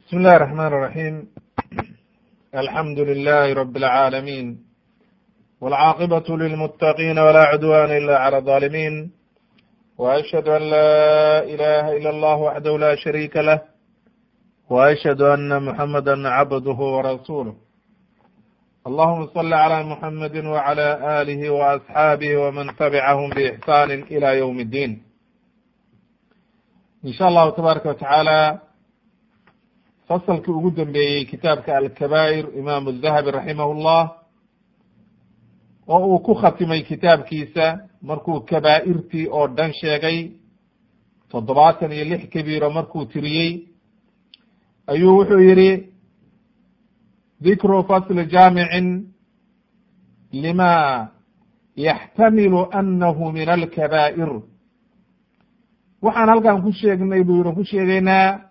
بسم الله الرحمن الرحيم الحمد لله رب العالمين والعاقبة للمتقين ولا عدوان إلا على الظالمين وأشهد أن لا إله إلا الله وحده لا شريك له وأشهد أن محمدا عبده ورسوله اللهم صل على محمد وعلى آله وأصحابه ومن تبعهم بإحسان إلى يوم الدين in sha allahu tabaaraka watacaala fasalkii ugu dambeeyey kitaabka alkabaa'ir imaamu dahabi raximah llah oo uu ku khatimay kitaabkiisa markuu kabaa'irtii oo dhan sheegay toddobaatan iyo lix kabiiro markuu tiriyey ayuu wuxuu yihi dikru fasli jaamicin lima yaxtamilu anahu min alkabaa'ir waxaan halkan ku sheegnay buu yidhi ku sheegaynaa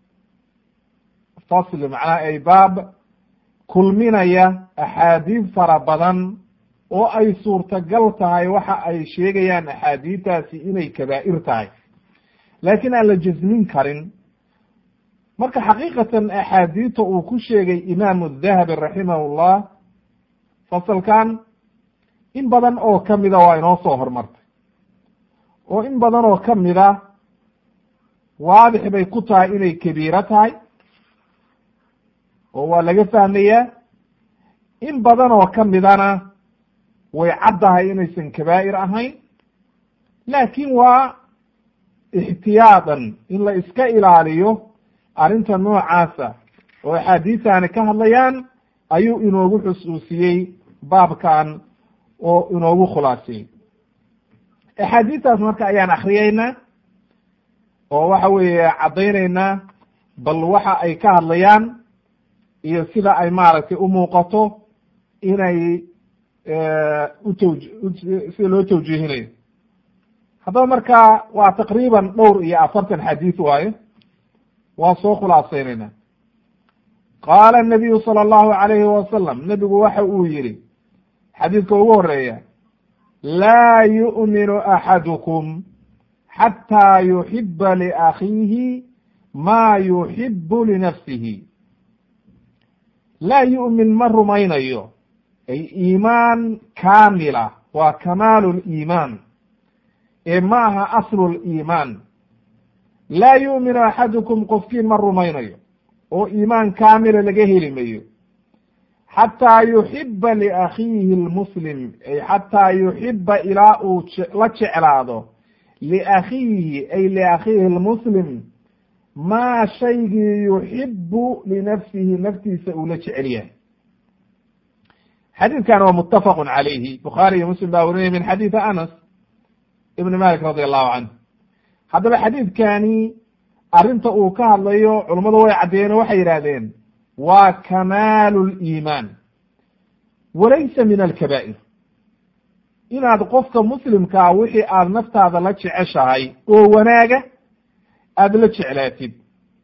fasli macnaha ay baab kulminaya axaadiid fara badan oo ay suurtagal tahay waxa ay sheegayaan axaadiidtaasi inay kabaa'ir tahay laakiin aan la jasmin karin marka xaqiiqatan axaadiidta uu ku sheegay imaamu dahabi raximahullah fasalkan in badan oo kamida waa inoo soo hormartay oo in badan oo ka mid a waadix bay ku tahay inay kabiiro tahay oo waa laga fahmayaa in badan oo ka midana way caddahay inaysan kabaa'ir ahayn laakiin waa ixtiyaadan in la iska ilaaliyo arrinta noocaasa oo axaadiistaani ka hadlayaan ayuu inoogu xusuusiyey baabkan oo inoogu khulaasiyey axaadiistaas marka ayaan akriyeynaa oo waxa weeye caddayneynaa bal waxa ay ka hadlayaan iyo sida ay maaragtay u muuqato inay utw sida loo tawjiihinayo haddaba marka waa taqriiban dhowr iyo afartan xadiis waayo waa soo khulaasaynayna qaala الnabiyu salى اllahu alayhi wasalam nebigu waxa uu yihi xadiidka ugu horeeya laa yu'minu axadukum xataa yuxiba liakhiihi maa yuxibu linafsihi laa yu'min ma rumaynayo ay iimaan kaamila waa kamaalu liimaan ee ma aha aslu liimaan laa yu'minu axadukum qofkiin ma rumaynayo oo iimaan kaamila laga heli mayo xataa yuxiba liakhiihi lmuslim ay xataa yuxiba ilaa uu la jeclaado liakhiihi ay liakhiihi lmuslim maa shaygii yuxibu linafsihi naftiisa uu la jecel yahay xadiidkan waa mutafaqu calayhi bukhaari iyo muslim baa warinaya min xadiidi anas ibn malik radi allahu canhu haddaba xadiidkani arrinta uu ka hadlayo culummadu way caddeeyeen oo waxay yidhahdeen waa kamaalu liimaan walaysa min alkabaa'ir inaad qofka muslimkaa wixii aada naftaada la jeceshahay oo wanaaga aada la jeclaatid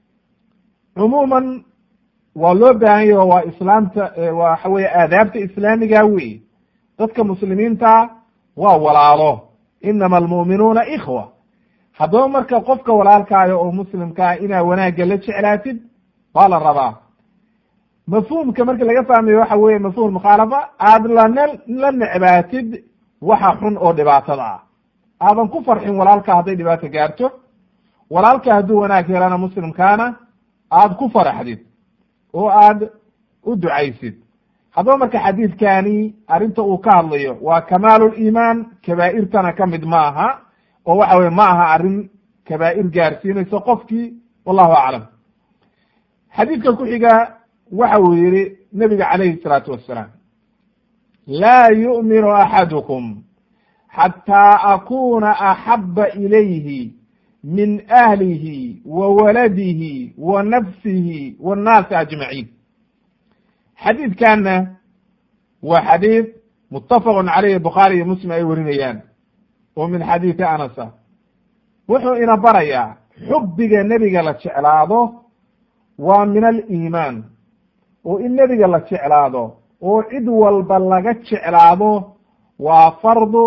cumuuman waa loo baahan yaho waa islaamta waxa weye aadaabta islaamiga wey dadka muslimiinta waa walaalo inama almu'minuuna ikhwa haddaba marka qofka walaalkaayo oo muslimkaa inaa wanaagga la jeclaatid waa la rabaa mafhuumka marka laga fahmayo waxa weye mafhum mukhaalafa aada lana la necbaatid waxa xun oo dhibaatada ah aadan ku farxin walaalka hadday dhibaato gaarto walaalka hadduu wanaag helana muslimkaana aada ku faraxdid oo aad u ducaysid haddaba marka xadiidkani arrinta uu ka hadlayo waa kamaalu liimaan kabaa'irtana ka mid ma aha oo waxa weye ma aha arrin kabaa'ir gaarsiinayso qofkii wallahu aclam xadiidka ku xiga waxa uu yihi nebiga calayhi salaatu wassalaam laa yu'minu axadukum xataa akuna axaba ilayhi min ahlihi wa waladihi wa nafsihi wannaasi ajmaciin xadiidkanna waa xadiid muttafaqun caleyhi bukhaari iyo muslim ay warinayaan oo min xadiidi anasa wuxuu ina barayaa xubbiga nebiga la jeclaado waa min aliimaan oo in nebiga la jeclaado oo cid walba laga jeclaado waa fardu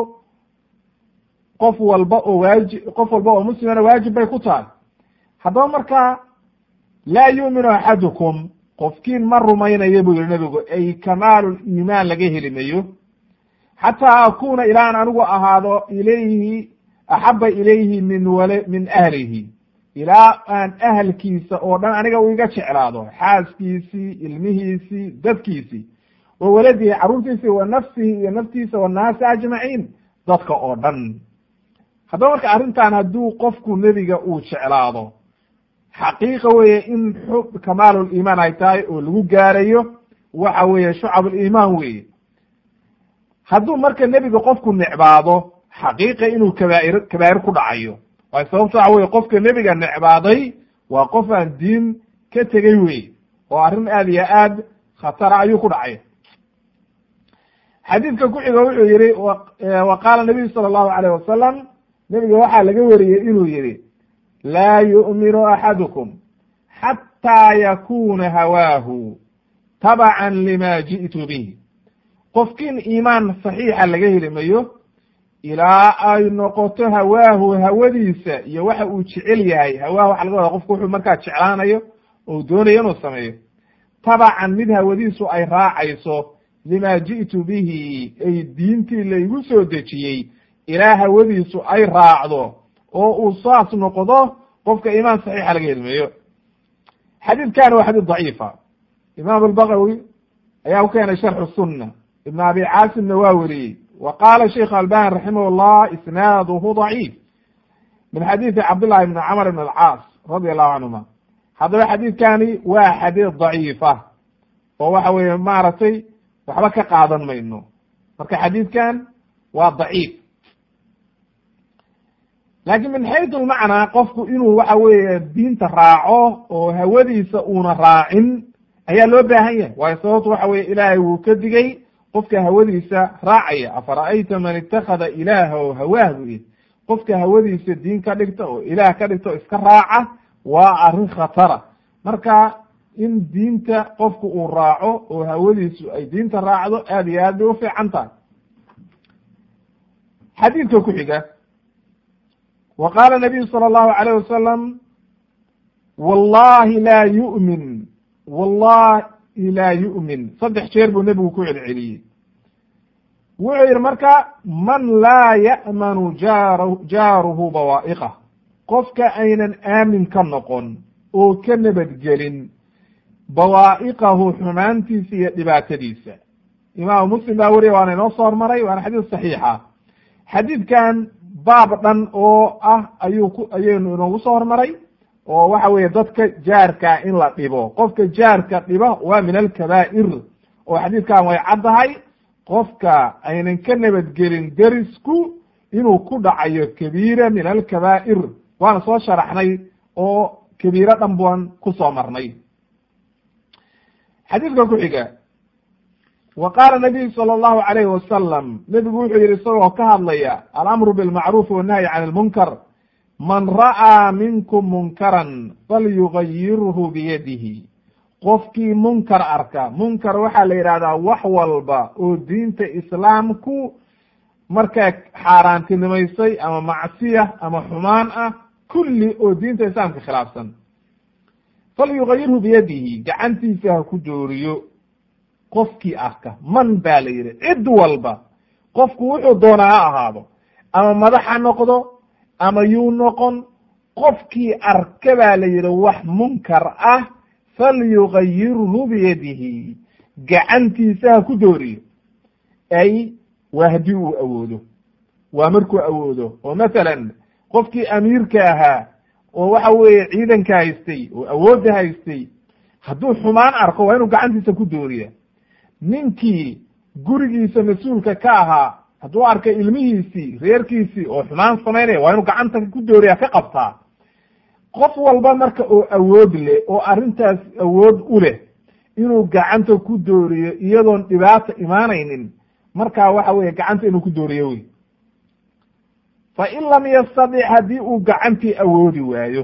qof walba oo waaji qof walba oo muslimana waajib bay ku tahay haddaba markaa laa yuuminu axadukum qofkiin ma rumaynayo buu yihi nebigu ay kamaalu liimaan laga heli mayo xataa akuna ilaan anigu ahaado ilayhi axaba ilayhi min wal min ahlihi ilaa aan ahalkiisa oo dhan aniga uu iga jeclaado xaaskiisii ilmihiisii dadkiisii wa waladihi carruurtiisii wa nafsihi iyo naftiisa wannaasi ajmaciin dadka oo dhan haddaba marka arrintan hadduu qofku nebiga uu jeclaado xaqiiqa weeye in xub kamaaluliimaan ay tahay oo lagu gaarayo waxa weeye shucabuliimaan weeye hadduu marka nebiga qofku necbaado xaqiiqa inuu kabaair kabaa'ir ku dhacayo waay sababto waxa weye qofka nebiga necbaaday waa qof aan diin ka tegey wey oo arrin aad iyo aad khatara ayuu ku dhacay xadiidka ku xigo wuxuu yihi wa qaala nabiyu sala allahu alayh wasalam nebiga waxaa laga wariyey inuu yihi laa yu'minu axadukum xataa yakuna hawaahu tabacan lima ji'tu bih qofkiin iimaan saxiixa laga heli mayo ilaa ay noqoto hawaahu hawadiisa iyo waxa uu jecel yahay hawaahu waxa laga wada qofku wuxuu markaa jeclaanayo oo doonayo inuu sameeyo tabacan mid hawadiisu ay raacayso lima ji'tu bihi ay diintii laygu soo dejiyey ilaa hawadiisu ay raacdo oo uu saas noqdo qofka iimaan saxiixa laga helmeeyo xadiidkani waa xadiid daciifa imaam albagawi ayaa ku keenay sharxu sunna ibn abi caasimna waa weriyey wa qaala sheikh albani raximah llah isnaaduhu daciif min xadiidi cabdullahi ibni camr ibn alcaas radi allahu canhuma haddaba xadiidkani waa xadiid daciifa oo waxa weeye maaragtay waxba ka qaadan mayno marka xadiidkan waa daciif laakiin min xaytu lmacnaa qofku inuu waxa weeye diinta raaco oo hawadiisa uuna raacin ayaa loo baahan yahay waayo sababtu waxa weye ilaahay wuu ka digay qofka hawadiisa raacaya afara'ayta man itakada ilaahahu hawaah bu yidhi qofka hawadiisa diin ka dhigta oo ilaah ka dhigta oo iska raaca waa arrin khatara marka in diinta qofku uu raaco oo hawadiisu ay diinta raacdo aad iyo aad bay u fiican tahay xadiidka ku xiga wa qaala nabiyu sala allahu alayh wasalam wallahi laa yu'min wallahi laa yu'min saddex jeer buu nebigu ku celceliyey wuxuu yidhi marka man laa ya'manu jaar jaaruhu bawaa'iqah qofka aynan aamin ka noqon oo ka nabadgelin bawaa'iqahu xumaantiisa iyo dhibaatadiisa imaamu muslim baa weriya waana inoo soo hormaray waana xadiis saxiixa xadiidkan baab dhan oo ah ayuu ku ayaynu inoogu soo hormaray oo waxa weeye dadka jaarka in la dhibo qofka jaarka dhiba waa min alkabaa'ir oo xadiidkan way caddahay qofka aynan ka nabadgelin derisku inuu ku dhacayo kabiira min alkabaa'ir waana soo sharaxnay oo kabiiro dhan baan ku soo marnay xadiidka ku xiga wa qaala nabiyu sala allahu alayhi wasalam nebigu wuxuu yihi isagoo ka hadlaya alamru bilmacruufi wannahyi can ilmunkar man ra'aa minkum munkaran falyugayirhu biyadihi qofkii munkar arka munkar waxaa la yidhahdaa wax walba oo diinta islaamku markaa xaaraantinimaysay ama macsiya ama xumaan ah kulli oo diinta islaamka khilaafsan falyugayirhu biyadihi gacantiisa ha ku dooriyo qofkii arka man baa la yidhi cid walba qofku wuxuu doonaa ha ahaado ama madax ha noqdo ama yuu noqon qofkii arka baa la yidhi wax munkar ah falyugayirhu biyadihi gacantiisa ha ku dooriyo ay waa haddii uu awoodo waa markuu awoodo oo mathalan qofkii amiirka ahaa oo waxa weeye ciidanka haystay oo awoodda haystay hadduu xumaan arko waa inuu gacantiisa ku dooriya ninkii gurigiisa mas-uulka ka ahaa hadduu arkay ilmihiisii reerkiisii oo xumaan samaynaya waa inuu gacanta ku dooriya ka qabtaa qof walba marka oo awood leh oo arrintaas awood u leh inuu gacanta ku dooriyo iyadoon dhibaata imaanaynin markaa waxa weeye gacanta inuu ku dooriyo wey fa in lam yastadic haddii uu gacantii awoodi waayo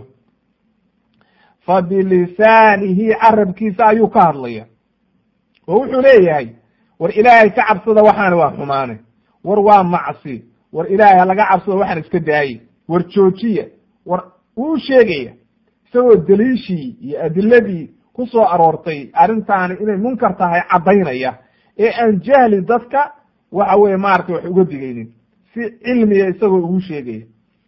fa bilisaanihi carabkiisa ayuu ka hadlaya oo wuxuu leeyahay war ilaahay ka cabsada waxaana waa xumaane war waa macsi war ilaahay halaga cabsado waxaan iska daaye war joojiya war wuu sheegaya isagoo daliishii iyo adiladii ku soo aroortay arrintaani inay munkar tahay caddaynaya ee aan jahli dadka waxa weye maaragtay wax uga digaynin si cilmiga isagoo ugu sheegaya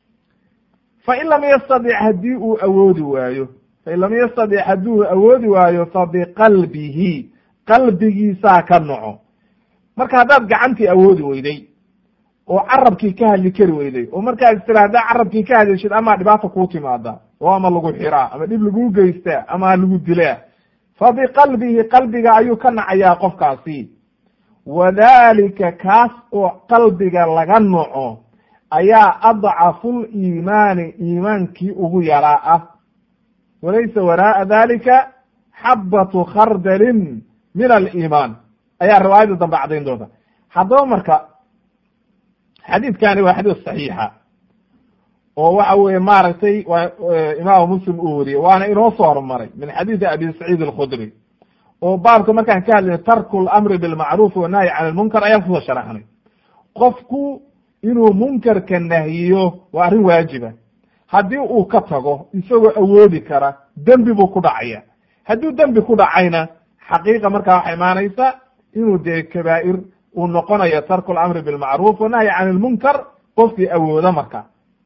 fain lam yastadic haddii uu awoodi waayo fain lam yastadic haddii uu awoodi waayo fa biqalbihi qalbigiisaa ka noco marka haddaad gacantii awoodi weyday oo carabkii ka hadli kari weyday oo markaad istira haddaa carabkii ka hadlishid amaa dhibaata kuu timaada oo ama lagu xiraa ama dhib laguu geystaa ama lagu dilaa fa biqalbihi qalbiga ayuu ka nacayaa qofkaasi wadalika kaas oo qalbiga laga noco ayaa adcafu liimaani iimaankii ugu yaraa ah walaysa waraa'a dalika xabatu khardalin min aliimaan ayaa riwaayada dambe caddayn doonta haddaba marka xadiidkani waa xadiis saxiixa oo waxa weye maaragtay waa imaamu muslim uu wariyey waana inoo soo horumaray min xadiidi abi saciid alkhudri oo baabka markaan ka hadlayna tarku lamri bilmacruuf wanahyi can lmunkar ayaan kusoo sharaxnay qofku inuu munkarka nahyiyo waa arrin waajiba haddii uu ka tago isagoo awoodi kara dembi buu ku dhacaya hadduu dembi ku dhacayna xaqiiqa markaa waxay imaanaysa inuu dee kabaa'ir uu noqonayo tarku lamri bilmacruuf wanahyi can lmunkar qofkii awooda marka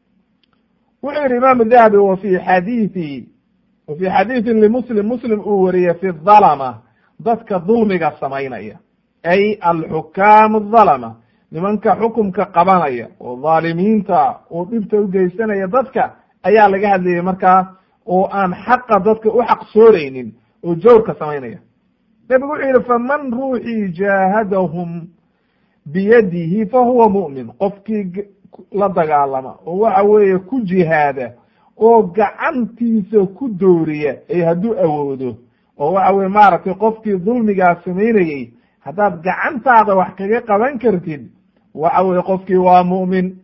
wuxuu yihi imaamu dahabi wa fi xadiithi wa fi xadiidin limuslim muslim uu wariyey fi dhalama dadka dulmiga samaynaya ay alxukaamu dhalama nimanka xukumka qabanaya oo dhaalimiinta oo dhibta u geysanaya dadka ayaa laga hadlayay markaa oo aan xaqa dadka u xaqsooreynin oo jawrka samaynaya nabigu wuxuu yihi faman ruuxii jaahadahum biyadihi fa huwa mu'min qofkii la dagaalama oo waxa weeye ku jihaada oo gacantiisa ku dooriya ay hadduu awoodo oo waxa weye maaragtay qofkii dulmigaa samaynayey haddaad gacantaada wax kaga qaban kartid waxa weye qofkii waa mu'min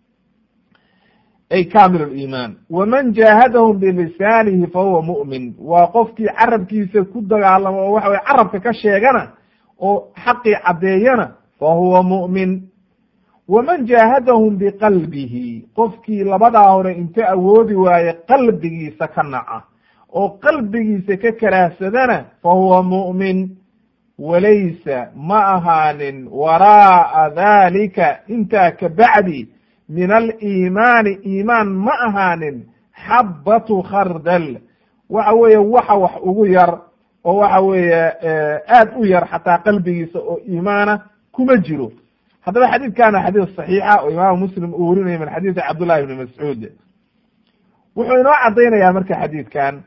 ay kamil liimaan waman jaahadahum bilisaanihi fa huwa mu'min waa qofkii carabkiisa ku dagaalamo oo waxa weye carabka ka sheegana oo xaqii caddeeyana fa huwa mu'min waman jaahadahum biqalbihi qofkii labadaa hore inta awoodi waaye qalbigiisa ka naca oo qalbigiisa ka karaahsadana fa huwa mu'min walaysa ma ahaanin waraa'a dalika intaa ka bacdi min aliimaani iimaan ma ahaanin xabbatu khardal waxa weeye waxa wax ugu yar oo waxa weeye aad u yar xataa qalbigiisa oo iimaana kuma jiro haddaba xadiidkana xadiis saxiixa oo imaamu muslim uu warinaya min xadiidi cabdullahi ibni mascuud wuxuu inoo caddaynayaa marka xadiidkan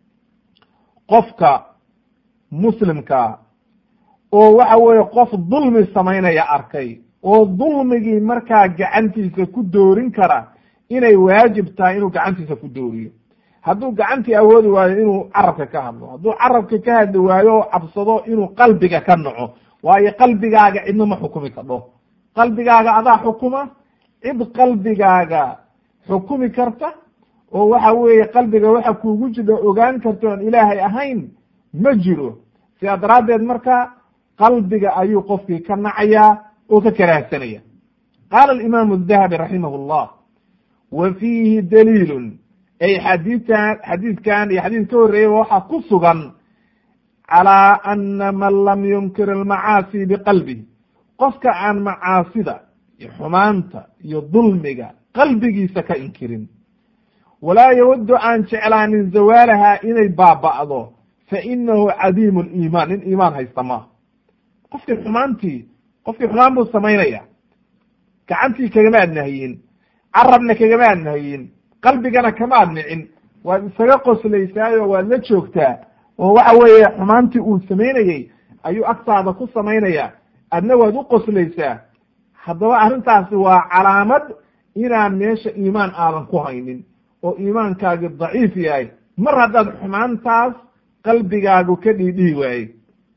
qofka muslimkaa oo waxa weeye qof dulmi samaynaya arkay oo dulmigii markaa gacantiisa ku doorin kara inay waajib tahay inuu gacantiisa ku dooriyo hadduu gacantii awoodi waayo inuu carabka ka hadlo hadduu carabka ka hadli waayo oo cabsado inuu qalbiga ka naco waayo qalbigaaga cidna ma xukumi kadho qalbigaaga adaa xukuma cid qalbigaaga xukumi karta oo waxa weeye qalbiga waxa kuugu jira ogaan karta oon ilaahay ahayn ma jiro sidaa daraaddeed marka qalbiga ayuu qofkii ka nacayaa oo ka karaahsanaya qaala alimaamu adahabi raximah llah wa fiihi daliilun ay xadiidkan xadiidkan iyo xadiid ka horreeyaba waxaa ku sugan calaa ana man lam yunkir almacaasi biqalbihi qofka aan macaasida iyo xumaanta iyo dulmiga qalbigiisa ka inkirin walaa yawaddu aan jeclaanin zawaalaha inay baaba'do fa inahu cadiimu liimaan nin iimaan haysta maaha qofkii xumaantii qofkii xumaan buu samaynaya gacantii kagama ad nahiyin carabna kagama ad nahiyin qalbigana kama ad nicin waad isaga qoslaysaayo waad la joogtaa oo waxa weeye xumaantii uu samaynayey ayuu agtaada ku samaynaya adna waad u qoslaysaa haddaba arrintaasi waa calaamad inaan meesha iimaan aadan ku haynin oo iimaankaagi daciif yahay mar haddaad xumaantaas qalbigaagu ka dhiidhihi waayey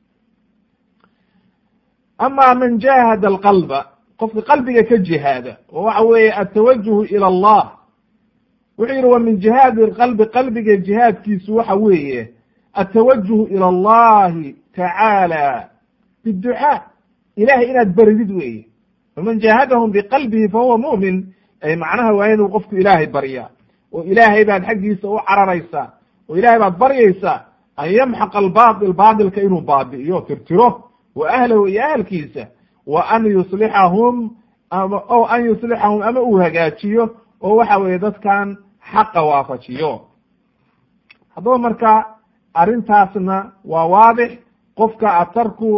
ama man jahada alqalba qofka qalbiga ka jihaada oo waxa weeye atawajuhu ila allah wuxuu yihi wa min jihaadi qalbi qalbiga jihaadkiisu waxa weeye atawajuhu ila allahi tacaala biducaa ilahay inaad baridid weeye faman jahadahum biqalbihi fahuwa mu'min ay macnaha waa inuu qofku ilaahay baryaa oo ilaahay baad xaggiisa u cararaysaa oo ilahay baad baryaysaa an yamxaq albaatil baatilka inuu baabi'iyo tirtiro wa ahlahu iyo ahalkiisa wa an yuslixahum ama o an yuslixahum ama uu hagaajiyo oo waxa weeye dadkan xaqa waafajiyo haddaba marka arrintaasna waa waadix qofka atarku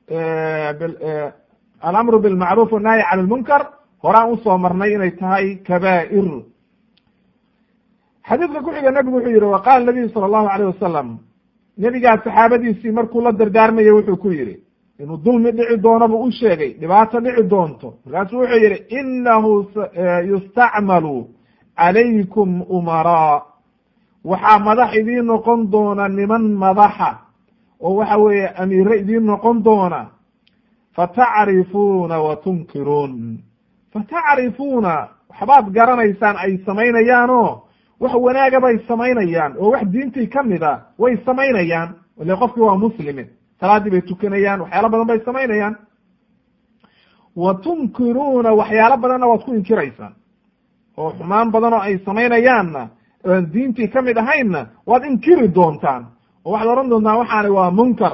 alamru bilmacruuf wannahyi can lmunkar horaan usoo marnay inay tahay kabaa'ir xadiidka ku xiga nebigu wuxuu yihi waqala nabiyu sala allahu alayh wasalam nebigaa saxaabadiisii markuu la dardaarmaya wuxuu ku yihi inuu dulmi dhici doono buu u sheegay dhibaato dhici doonto markaasuu wuxuu yihi inahu yustacmalu calaykum umaraa waxaa madax idiin noqon doona niman madaxa oo waxa weeye amiire idiin noqon doona fatacrifuuna wa tunkiruun fatacrifuuna waxbaad garanaysaan ay samaynayaanoo wax wanaaga bay samaynayaan oo wax diintii ka mid a way samaynayaan ile qofkii waa muslime salaaddii bay tukanayaan waxyaalo badan bay samaynayaan wa tunkiruuna waxyaalo badanna waad ku inkiraysaan oo xumaan badan oo ay samaynayaanna oan diintii ka mid ahaynna waad inkiri doontaan oo waxaad odhan doontaan waxaani waa munkar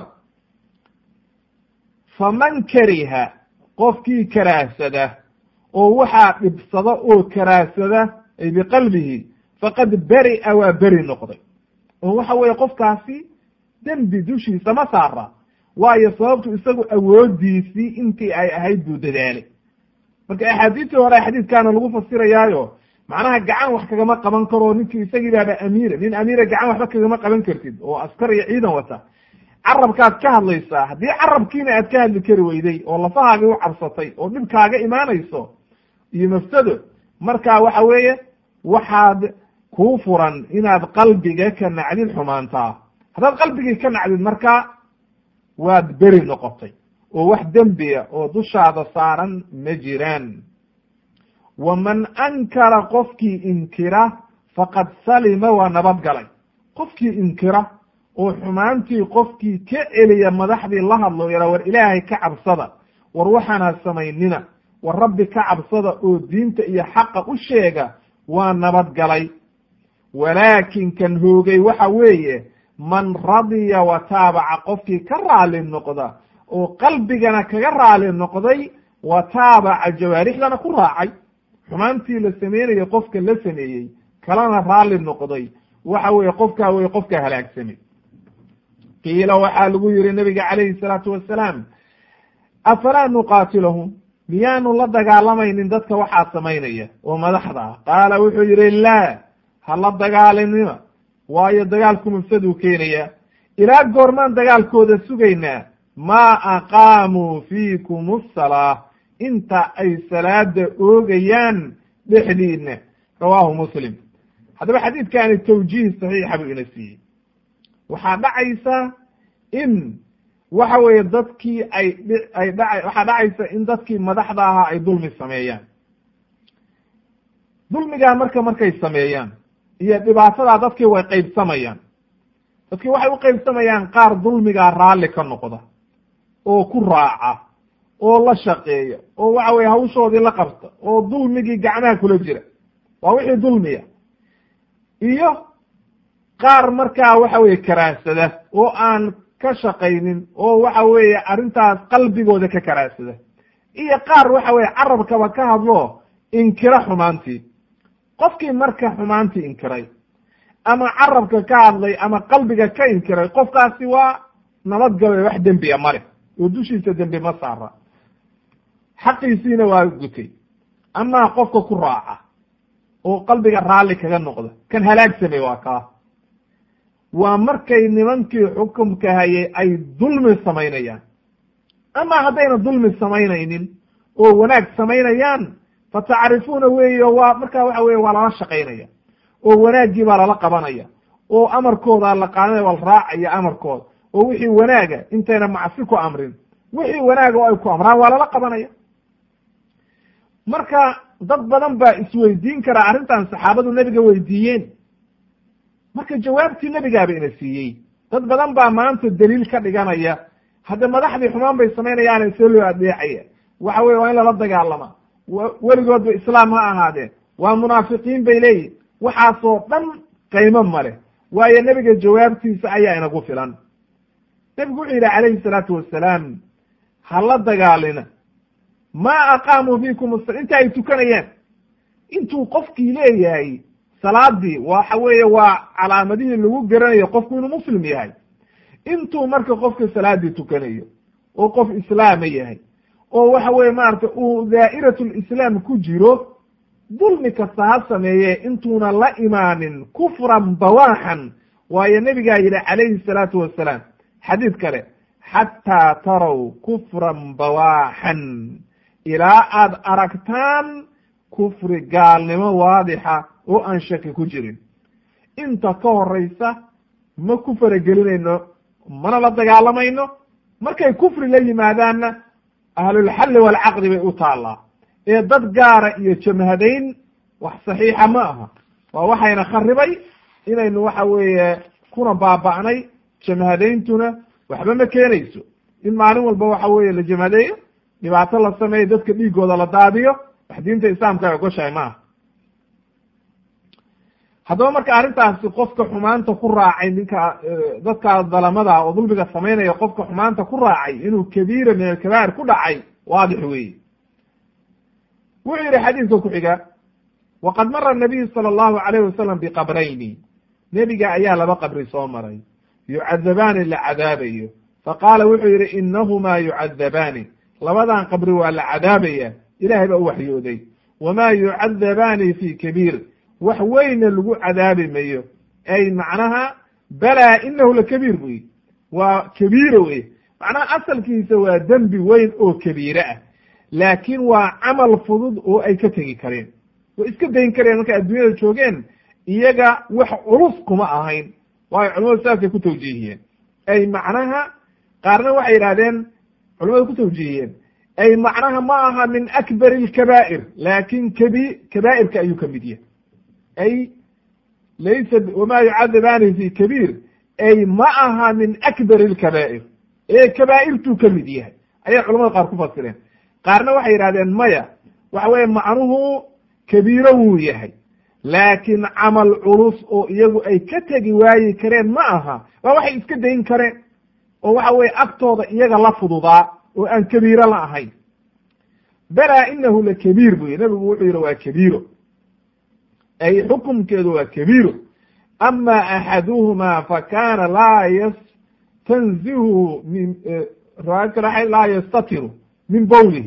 faman kariha qofkii karaahsada oo waxaa dhibsada oo karaahsada ay biqalbihi faqad beri'a waa beri noqday oo waxa weeye qofkaasi dembi dushiisa ma saara waayo sababtu isagu awoodiisii intii ay ahayd buu dadaalay marka axaadiistii hore xadiidkaana lagu fasirayaayo macnaha gacan wax kagama qaban karo ninkii isagii baaba amiira nin amiira gacan waxba kagama qaban kartid oo askar iyo ciidan wata carabkaad ka hadlaysaa haddii carabkiina aad ka hadli kari weyday oo lafahaagii u cabsatay oo dhibkaaga imaanayso iyo mafsado marka waxa weeye waxaad kuu furan inaad qalbiga ka nacdid xumaantaa haddaad qalbigii ka nacdid marka waad beri noqotay oo wax dembiya oo dushaada saaran ma jiraan waman ankara qofkii inkira faqad salima waa nabad galay qofkii inkira oo xumaantii qofkii ka celiya madaxdii la hadlo yara war ilaahay ka cabsada war waxaana samaynina war rabbi ka cabsada oo diinta iyo xaqa u sheega waa nabad galay walaakin kan hoogay waxa weeye man radiya wa taabaca qofkii ka raali noqda oo qalbigana kaga raali noqday wa taabaca jawaarixdana ku raacay xumaantii la sameynayo qofka la sameeyey kalena raali noqday waxa weeye qofkaa weye qofkaa halaagsamay qiila waxaa lagu yihi nabiga calayhi salaatu wasalaam afalaa nuqaatilahum miyaanu la dagaalamaynin dadka waxaa samaynaya oo madaxda ah qaala wuxuu yihi laa ha la dagaalinima waayo dagaalku mufsaduu keenaya ilaa goormaan dagaalkooda sugaynaa maa aqaamuu fiikum asalaa inta ay salaada oogayaan dhexdiina rawaahu muslim haddaba xadiidkani tawjiih saxiixa buu ina siiyey waxaa dhacaysa in waxa weeye dadkii ay ay dha waxaa dhacaysa in dadkii madaxda ahaa ay dulmi sameeyaan dulmigaa marka markay sameeyaan iyo dhibaatadaa dadkii way qeybsamayaan dadkii waxay u qeybsamayaan qaar dulmigaa raalli ka noqda oo ku raaca oo la shaqeeya oo waxa weye hawshoodii la qabta oo dulmigii gacmaha kula jira waa wixii dulmiya iyo qaar markaa waxa weye karaahsada oo aan ka shaqaynin oo waxa weeye arrintaas qalbigooda ka karaahsada iyo qaar waxa weye carabkaba ka hadlo inkira xumaantii qofkii marka xumaantii inkiray ama carabka ka hadlay ama qalbiga ka inkiray qofkaasi waa nabadgabay wax dembiya male oo dushiisa dembi ma saara xaqiisiina waa gutay amaa qofka ku raaca oo qalbiga raalli kaga noqda kan halaagsamay waa kaa waa markay nimankii xukumka hayay ay dulmi samaynayaan ama haddayna dulmi samaynaynin oo wanaag samaynayaan fatacrifuuna weeyo waa markaa waxa weye waa lala shaqaynaya oo wanaaggii baa lala qabanaya oo amarkooda la qaadanaya waa la raacaya amarkooda oo wixii wanaaga intayna macsi ku amrin wixii wanaaga oo ay ku amraan waa lala qabanaya marka dad badan baa isweydiin karaa arrintan saxaabadu nebiga weydiiyeen marka jawaabtii nebigaaba ina siiyey dad badan baa maanta daliil ka dhiganaya hadda madaxdii xumaan bay samaynayaane see loo adeecaya waxa weye waa in lala dagaalama weligoodba islaam ha ahaadeen waa munaafiqiin bay leeyihin waxaasoo dhan qaymo male waayo nebiga jawaabtiisa ayaa inagu filan nebigu wuxuu yidhi calayhi salaatu wasalaam ha la dagaalina maa aqaamuu fiikum as inta ay tukanayaan intuu qofkii leeyahay salaadii waxa weeye waa calaamadihii lagu garanayo qofku inuu muslim yahay intuu marka qofka salaadii tukanayo oo qof islaama yahay oo waxa weye maarata uu daa'iratulislaam ku jiro dulmi kasta ha sameeye intuuna la imaanin kufran bawaaxan waayo nebigaa yidhi calayhi salaatu wasalaam xadiid kale xataa taraw kufran bawaaxan ilaa aad aragtaan kufri gaalnimo waadixa oo aan shaki ku jirin inta ka horeysa ma ku faragelinayno mana la dagaalamayno markay kufri la yimaadaanna ahlulxalli waalcaqdi bay u taallaa ee dad gaara iyo jamhadayn wax saxiixa ma aha waa waxayna kharibay inaynu waxa weeye kuna baaba'nay jamhadayntuna waxba ma keenayso in maalin walba waxa weeye la jamhadeeyo dhibaato la sameeyo dadka dhiigooda la daadiyo wax diinta islaamka ay ogoshahay maaha haddaba marka arrintaasi qofka xumaanta ku raacay ninka dadka dalamada oo dulmiga samaynaya qofka xumaanta ku raacay inuu kabiira min alkabaa'ir ku dhacay waadix weeye wuxuu yihi xadiidka ku xiga waqad mara nabiyu sala allahu alayh wasalam biqabrayni nebiga ayaa laba qabri soo maray yucadabaani la cadaabayo faqaala wuxuu yihi inahumaa yucadabaani labadan qabri waa la cadaabaya ilahay baa u waxyooday wamaa yucadabaani fi kabiir wax weyna lagu cadaabi mayo ay macnaha balaa inahu lakabiir buyi waa kabiira wey macnaha asalkiisa waa dembi weyn oo kabiire ah laakiin waa camal fudud oo ay ka tegi kareen way iska dayn kareen markay adduunyada joogeen iyaga wax culus kuma ahayn waayo culamadu saasay ku tawjiihiyeen ay macnaha qaarna waxay yidhahdeen culamadu ku tawjiihiyeen ay macnaha ma aha min akbar alkabaa'ir laakin kabi kabaa'irka ayuu ka mid yahay ay laysa wama yucadabaani fi kabiir ay ma aha min akbar alkabaa'ir ee kabaa'irtuu ka mid yahay ayay culamada qaar ku fasireen qaarna waxay yidhahdeen maya waxa weeye macnuhu kabiiro wuu yahay laakiin camal culus oo iyagu ay ka tegi waayi kareen ma aha waa waxay iska dayn kareen oo waxa weye agtooda iyaga la fududaa oo aan kabiiro la ahayn balaa inahu la kabiir bu yihi nabigu wuxuu yihi waa kabiiro ay xukumkeedu waa kabiiro ama axaduhuma fakana laa yastanzihu min riwaayad kale laa yastatiru min bowlihi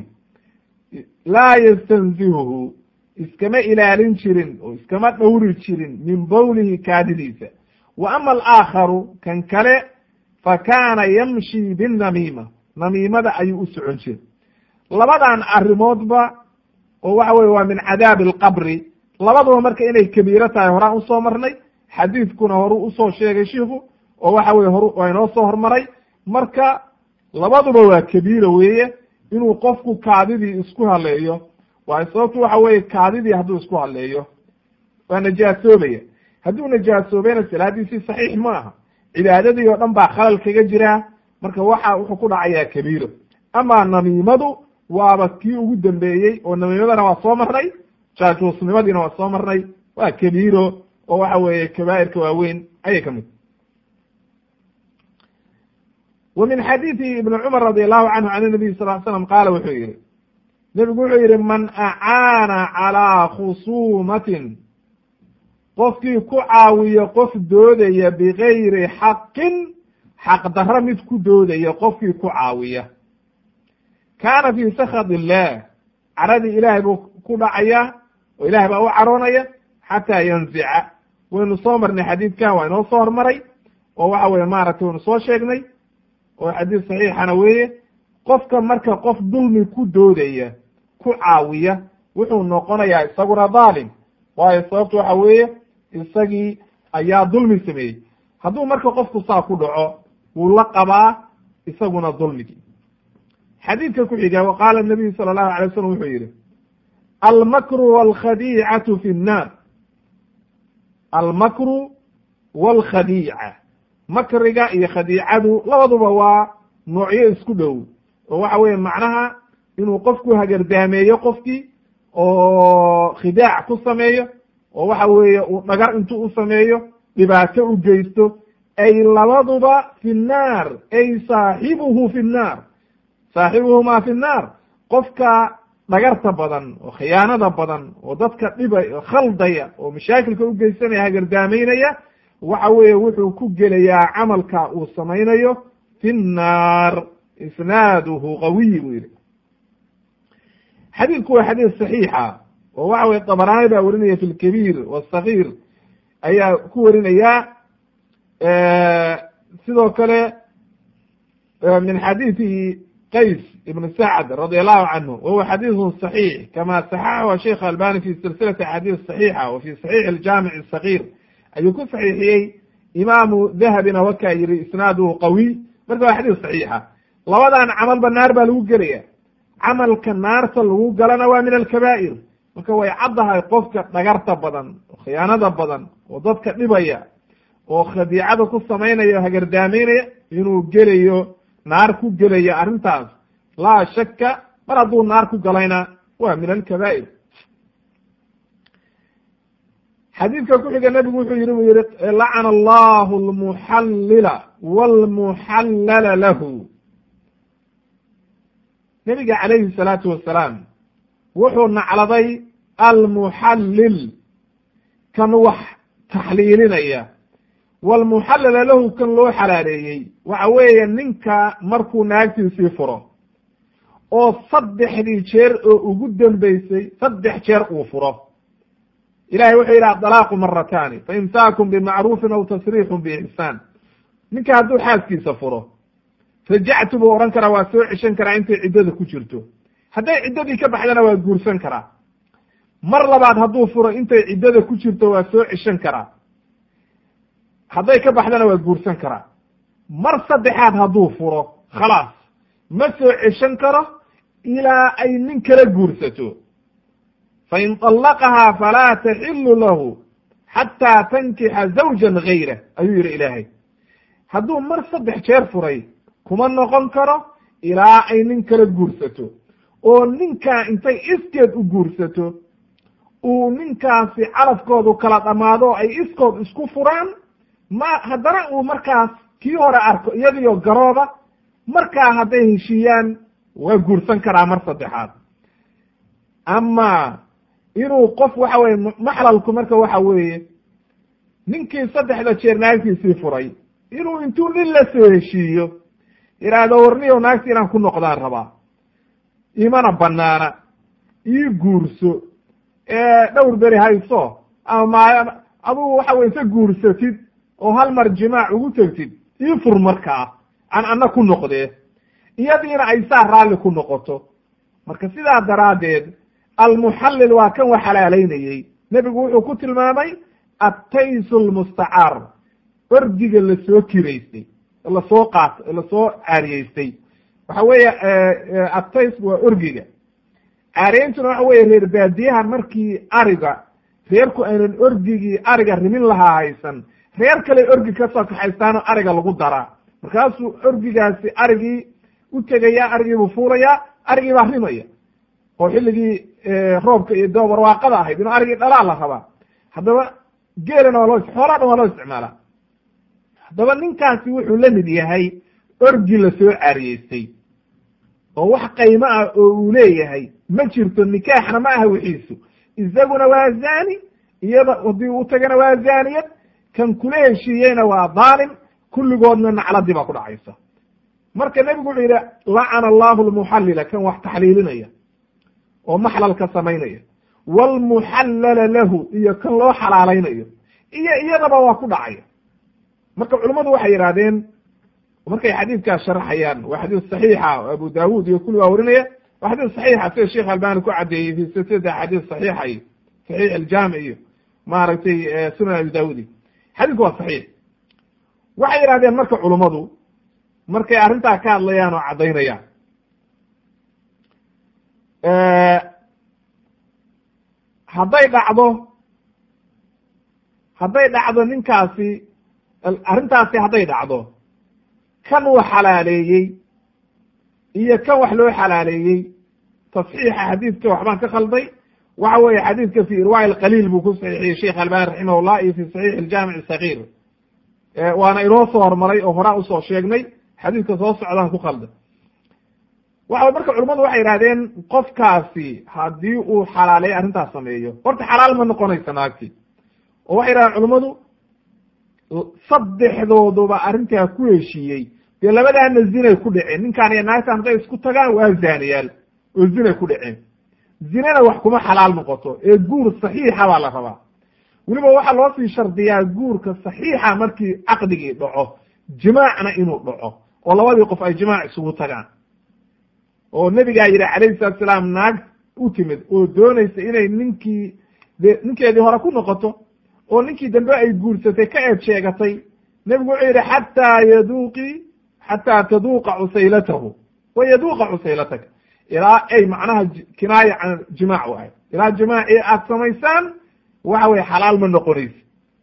laa yastanzihuhu iskama ilaalin jirin oo iskama dhowri jirin min bowlihi kaadidiisa wa ama alaakharu kan kale fa kaana yamshi binnamiima namiimada ayuu u socon jiray labadan arrimoodba oo waxa weye waa min cadaabi alqabri labaduba marka inay kabiiro tahay horaan usoo marnay xadiidkuna horu usoo sheegay shiiku oo waxa weye horu waa inoo soo hormaray marka labaduba waa kabiira weeye inuu qofku kaadidii isku haleeyo waayo sababtu waxa weye kaadidii hadduu isku haleeyo waa najaasoobaya hadduu najaasoobeyna salaadiisii saxiix ma aha cibaadadii oo dhan baa khalal kaga jiraa marka waxa wuxuu ku dhacayaa kabiiro ama namiimadu waaba kii ugu dambeeyey oo namiimadana waa soo marnay jaajuusnimadiina waa soo marnay waa kabiiro oo waxa weeye kabaa'irka waaweyn ayay ka mid wa min xadiidi ibni cumar radi allahu canhu can nabiy sal l slam qaala wuxuu yihi nebigu wuxuu yihi man acaana calaa khusuumatin qofkii ku caawiya qof doodaya bigayri xaqin xaq darro mid ku doodaya qofkii ku caawiya kaana fii sakad illah caradii ilaahay buu ku dhacaya oo ilahay baa u caroonaya xataa yanzica waynu soo marnay xadiidkan waa inoo soo hormaray oo waxa weye maaragtay waynu soo sheegnay oo xadiis saxiixana weeye qofka marka qof dulmi ku doodaya ku caawiya wuxuu noqonayaa isaguna dhaalim waayo sababtu waxa weeye isagii ayaa dulmi sameeyey hadduu marka qofku saa ku dhaco wuu la qabaa isaguna dulmigii xadiidka ku xiga wa qaala nabiyu sala allahu alay wasalam wuxuu yihi almakru walkhadiicatu fi nnaar almakru walkhadiica makriga iyo khadiicadu labaduba waa noocyo isku dhow oo waxa weye macnaha inuu qofku hagardaameeyo qofkii oo khidaac ku sameeyo oo waxa weeye uu dhagar intuu u sameeyo dhibaato u geysto ay labaduba fi nnaar ay saaxibuhu fi nnaar saaxibuhumaa fi nnaar qofka dhagarta badan oo khiyaanada badan oo dadka dhibay oo khaldaya oo mashaakilka u geysanaya hagardaamaynaya waxa weeye wuxuu ku gelayaa camalka uu samaynayo fi nnaar isnaaduhu qawiy buu yihi xadiidku waa xadiis saxiixa oo waxa weye dabaraani baa werinaya fi lkabiir wasagiir ayaa ku werinaya sidoo kale min xadiidi qays ibn sacd radi allahu canhu wahuwa xadiiثu صaxiix kama saxaxahu sheikh albani fi silsilati axaadiis صaxiixa wa fi saxiix اljamic الصagiir ayuu ku saxiixiyey imaamu dahabina wakaa yihi isnaaduhu qawiy marka waa xadiis صaxiixa labadan camalba naar baa lagu gelaya camalka naarta lagu galana waa min alkabaa'ir marka way caddahay qofka dhagarta badan oo khiyaanada badan oo dadka dhibaya oo khadiicada ku samaynaya o hagardaamaynaya inuu gelayo naar ku gelayo arrintaas laa shaka mar hadduu naar ku galayna waa min alkabaa'ir xadiidka ku xiga nebigu wuxuu yihi buu yihi lacana allahu almuxallila walmuxallala lahu nebiga calayhi salaatu wasalaam wuxuu nacladay almuxallil kan wax taxliilinaya walmuxallala lahu kan loo xalaaleeyey waxa weeye ninka markuu naagtiisii furo oo saddexdii jeer oo ugu dambeysay saddex jeer uu furo ilahay wuxuu yidhi adalaaqu marataani fa imsaakun bimacruufin aw tasriixun biixsaan ninka hadduu xaaskiisa furo rajactu buu odhan karaa waa soo ceshan karaa intay ciddada ku jirto hadday ciddadii ka baxdana waa guursan karaa mar labaad hadduu furo intay ciddada ku jirto waa soo ceshan karaa hadday ka baxdana waa guursan karaa mar saddexaad hadduu furo khalaas ma soo ceshan karo ilaa ay nin kala guursato fain طallaqahaa falaa taxilu lahu xataa tankixa zawjan gayra ayuu yihi ilaahay hadduu mar saddex jeer furay kuma noqon karo ilaa ay nin kala guursato oo ninkaa intay iskeed u guursato uu ninkaasi calafkoodu kala dhammaado oo ay iskood isku furaan ma haddana uu markaas kii hore arko iyadiyo garooba markaa hadday heshiiyaan waa guursan karaa mar saddexaad ama inuu qof waxa weye maxlalku marka waxa weeye ninkii saddexda jeer naagtiisii furay inuu intuu nin la soo heshiiyo yidhaahdo warniyow naagti inaan ku noqdaan rabaa imana banaana ii guurso dhowr beri hayso ama ma adugu waxa weye isa guursatid oo hal mar jimaac ugu tegtid ii fur markaa aan anna ku noqdee iyadiina ay saa raalli ku noqoto marka sidaa daraaddeed almuxallil waa kan wax xalaalaynayey nebigu wuxuu ku tilmaamay attaysu lmustacaar ordiga lasoo kiraystay lasoo qaat lasoo caariyeystay waxa weeye attays waa orgiga caariyeyntuna waxa weye reer baadiyaha markii ariga reerku aynan orgigii ariga rimin lahaa haysan reer kale orgi ka soo kaxaystaanoo ariga lagu daraa markaasuu orgigaasi arigii u tegaya arigii buu fuulayaa arigii baa rimaya oo xilligii roobka iyo doo barwaaqada ahayd inuu arigii dhalaa la rabaa haddaba geelana waa loo xoolaa dhan waa loo isticmaalaa haddaba ninkaasi wuxuu la mid yahay orgi lasoo caariyeystay oo wax qaymo ah oo uu leeyahay ma jirto nikaaxna ma aha wixiisu isaguna waa zani iyada haddii uu tagana waa zaniyad kan kula heshiiyeyna waa dhaalim kulligoodna nacladii baa ku dhacaysa marka nebigu wuxuu yidhi lacana allahu lmuxallila kan wax taxliilinaya oo maxlalka samaynaya waalmuxallala lahu iyo kan loo xalaalaynayo iyo iyadaba waa ku dhacaya marka culimmadu waxay yidhahdeen markay xadiidkaas sharaxayaan waa xadiis saxiixa oo abu daawud iyo kulli waa warinaya waa xadiis saxiixa sida sheekh albani ku caddeeyey fi silsilati axaadiis saxiixa iyo saxiix aljaamic iyo maaragtay sunan abi daawud iyo xadiidku waa saxiix waxay yidhahdeen marka culummadu markay arrintaa ka hadlayaan oo caddaynayaan hadday dhacdo hadday dhacdo ninkaasi arrintaasi hadday dhacdo kan wax xalaaleeyey iyo kan wax loo xalaaleeyey tasxiixa xadiidka waxbaan ka khalday waxa weeye xadiidka fi irwaa'i alqaliil buu ku saxiixiyey sheikh albani raximahullah iyo fi saxiix aljaamic asagiir waana inoo soo hormaray oo horaa usoo sheegnay xadiidka soo socdaan ku qalda waxa marka culamadu waxay yidhahdeen qofkaasi haddii uu xalaaleeyo arrintaas sameeyo horta xalaal ma noqonaysa naagti oo waxay yidhahdeen culamadu saddexdooduba arrintaa ku heshiiyey dee labadaana zinay ku dhaceen ninkaan iyo naagtan hadday isku tagaan waa zaaniyaal oo zinay ku dhaceen zinana wax kuma xalaal noqoto ee guur saxiixa baa la rabaa weliba waxaa loo sii shardiyaa guurka saxiixa markii caqdigii dhaco jimaacna inuu dhaco oo labadii qof ay jimaac isugu tagaan oo nebigaa yidhi calayhi salatu salaam naag u timid oo doonaysa inay ninkii de ninkeedii hore ku noqoto oo ninkii dambe ay guursatay ka eed sheegatay nebigu wuxuu yidhi xataa yaduuqi xataa taduuqa cusaylatahu wa yaduuqa cusaylataka ilaa ay macnaha kinaaya can jimaac u ahay ilaa jimaacii aad samaysaan waxa weye xalaal ma noqonaysa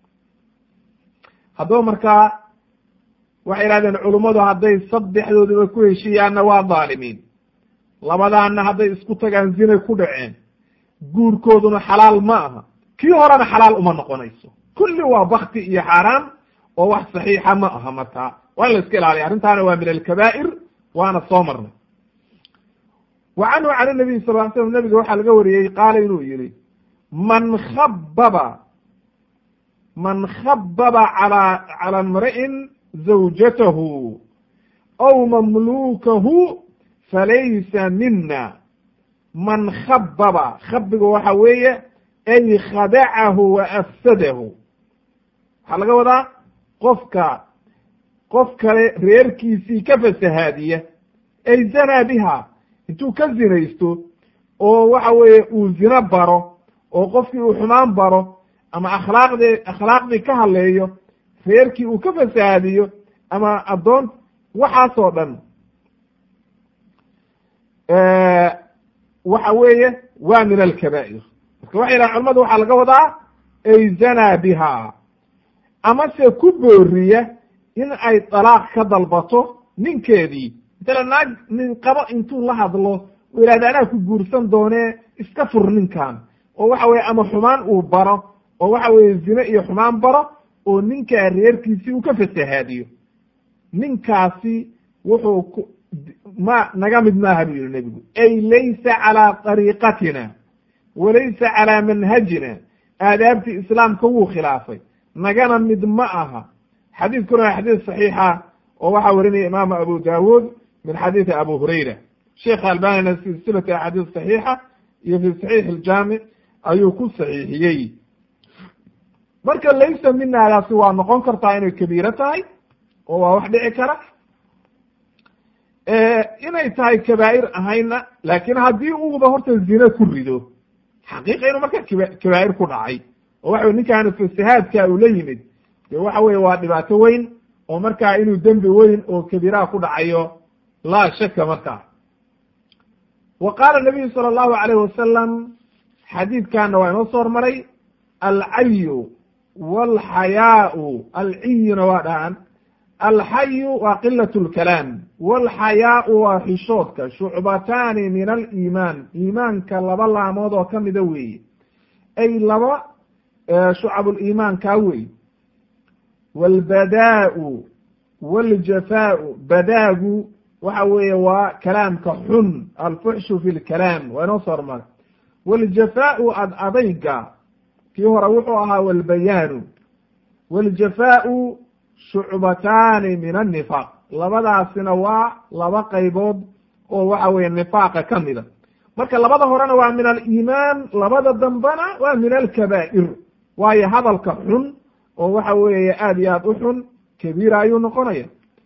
haddaba markaa waxay idhahdeen culummadu hadday saddexdooduba ku heshiiyaanna waa dhaalimiin labadaanna hadday isku tagaan zinay ku dhaceen guurkooduna xalaal ma aha kii horena xalaal uma noqonayso kulli waa bakti iyo xaaraan oo wax saxiixa ma aha markaa waa in la iska ilaaliya arrintaana waa min alkabaa'ir waana soo marnay wa canhu can nabiy sal ly slam nabiga waxaa laga wariyey qaala inuu yihi man khababa man khababa ala cala imri'in zawjatahu aw mamlukahu falaysa mina man khababa khabiga waxa weeye ay khadacahu wa afsadahu waxaa laga wadaa qofka qof kale reerkiisii ka fasahaadiya ay zanaa biha intuu ka zinaysto oo waxa weeye uu zino baro oo qofkii uu xumaan baro ama akhlaaqde akhlaaqdii ka hadleeyo reerkii uu ka fasahaadiyo ama addoon waxaasoo dhan waxa weeye waa min alkabaa'ir marka waxay yidhahan culamadu waxaa laga wadaa ay zanaa biha amase ku booriya in ay dalaaq ka dalbato ninkeedii matala naag nin qabo intuu la hadlo u yidhahda anaa ku guursan doonee iska fur ninkan oo waxa weye ama xumaan uu baro oo waxa weye zine iyo xumaan baro oo ninkaa reerkiisii uu ka fasahaadiyo ninkaasi wuxuu ku ma naga mid maaha buu yihi nebigu ay laysa calaa dariiqatina walaysa calaa manhajina aadaabtii islaamka wuu khilaafay nagana mid ma aha xadiidkuna waa xadiis saxiixa oo waxaa warinaya imaamu abu dawuud min xadiidi abu hurayra sheekh albanina silsilati axaadiis saxiixa iyo fi saxiix iljaamic ayuu ku saxiixiyey marka laysa minaadaasi waa noqon kartaa inay kabiiro tahay oo waa wax dhici kara inay tahay kabaa'ir ahayna laakiin haddii uuba horta zine ku rido xaqiiqa inuu marka kaba kabaa'ir ku dhacay oo waxa wey ninkaanu fasahaadka uu la yimid de waxa weye waa dhibaato weyn oo markaa inuu dembi weyn oo kabiiraha ku dhacayo laa shaka markaa wa qaala nabiyu sala allahu alayh wasalam xadiidkana waa inoo soo hormaray alcayu walxayaau alciyuna waa dhahan alxayu waa qilat lkalaam walxayaau waa xishoodka shucbataani min aliimaan iimaanka laba laamood oo kamida weeye ay laba shucabuliimaan kaa wey walbadaau waljafaau badaagu waxa weeye waa kalaamka xun alfuxshu fi lkalaam waa inoo soo hormara waljafaau ad adayga kii hore wuxuu ahaa walbayaanu waljafaau shucbataani min annifaaq labadaasina waa laba qaybood oo waxa weye nifaaqa ka mida marka labada horena waa min aliimaan labada dambena waa min alkabaa'ir waayo hadalka xun oo waxa weeye aad iyo aad u xun kabiira ayuu noqonaya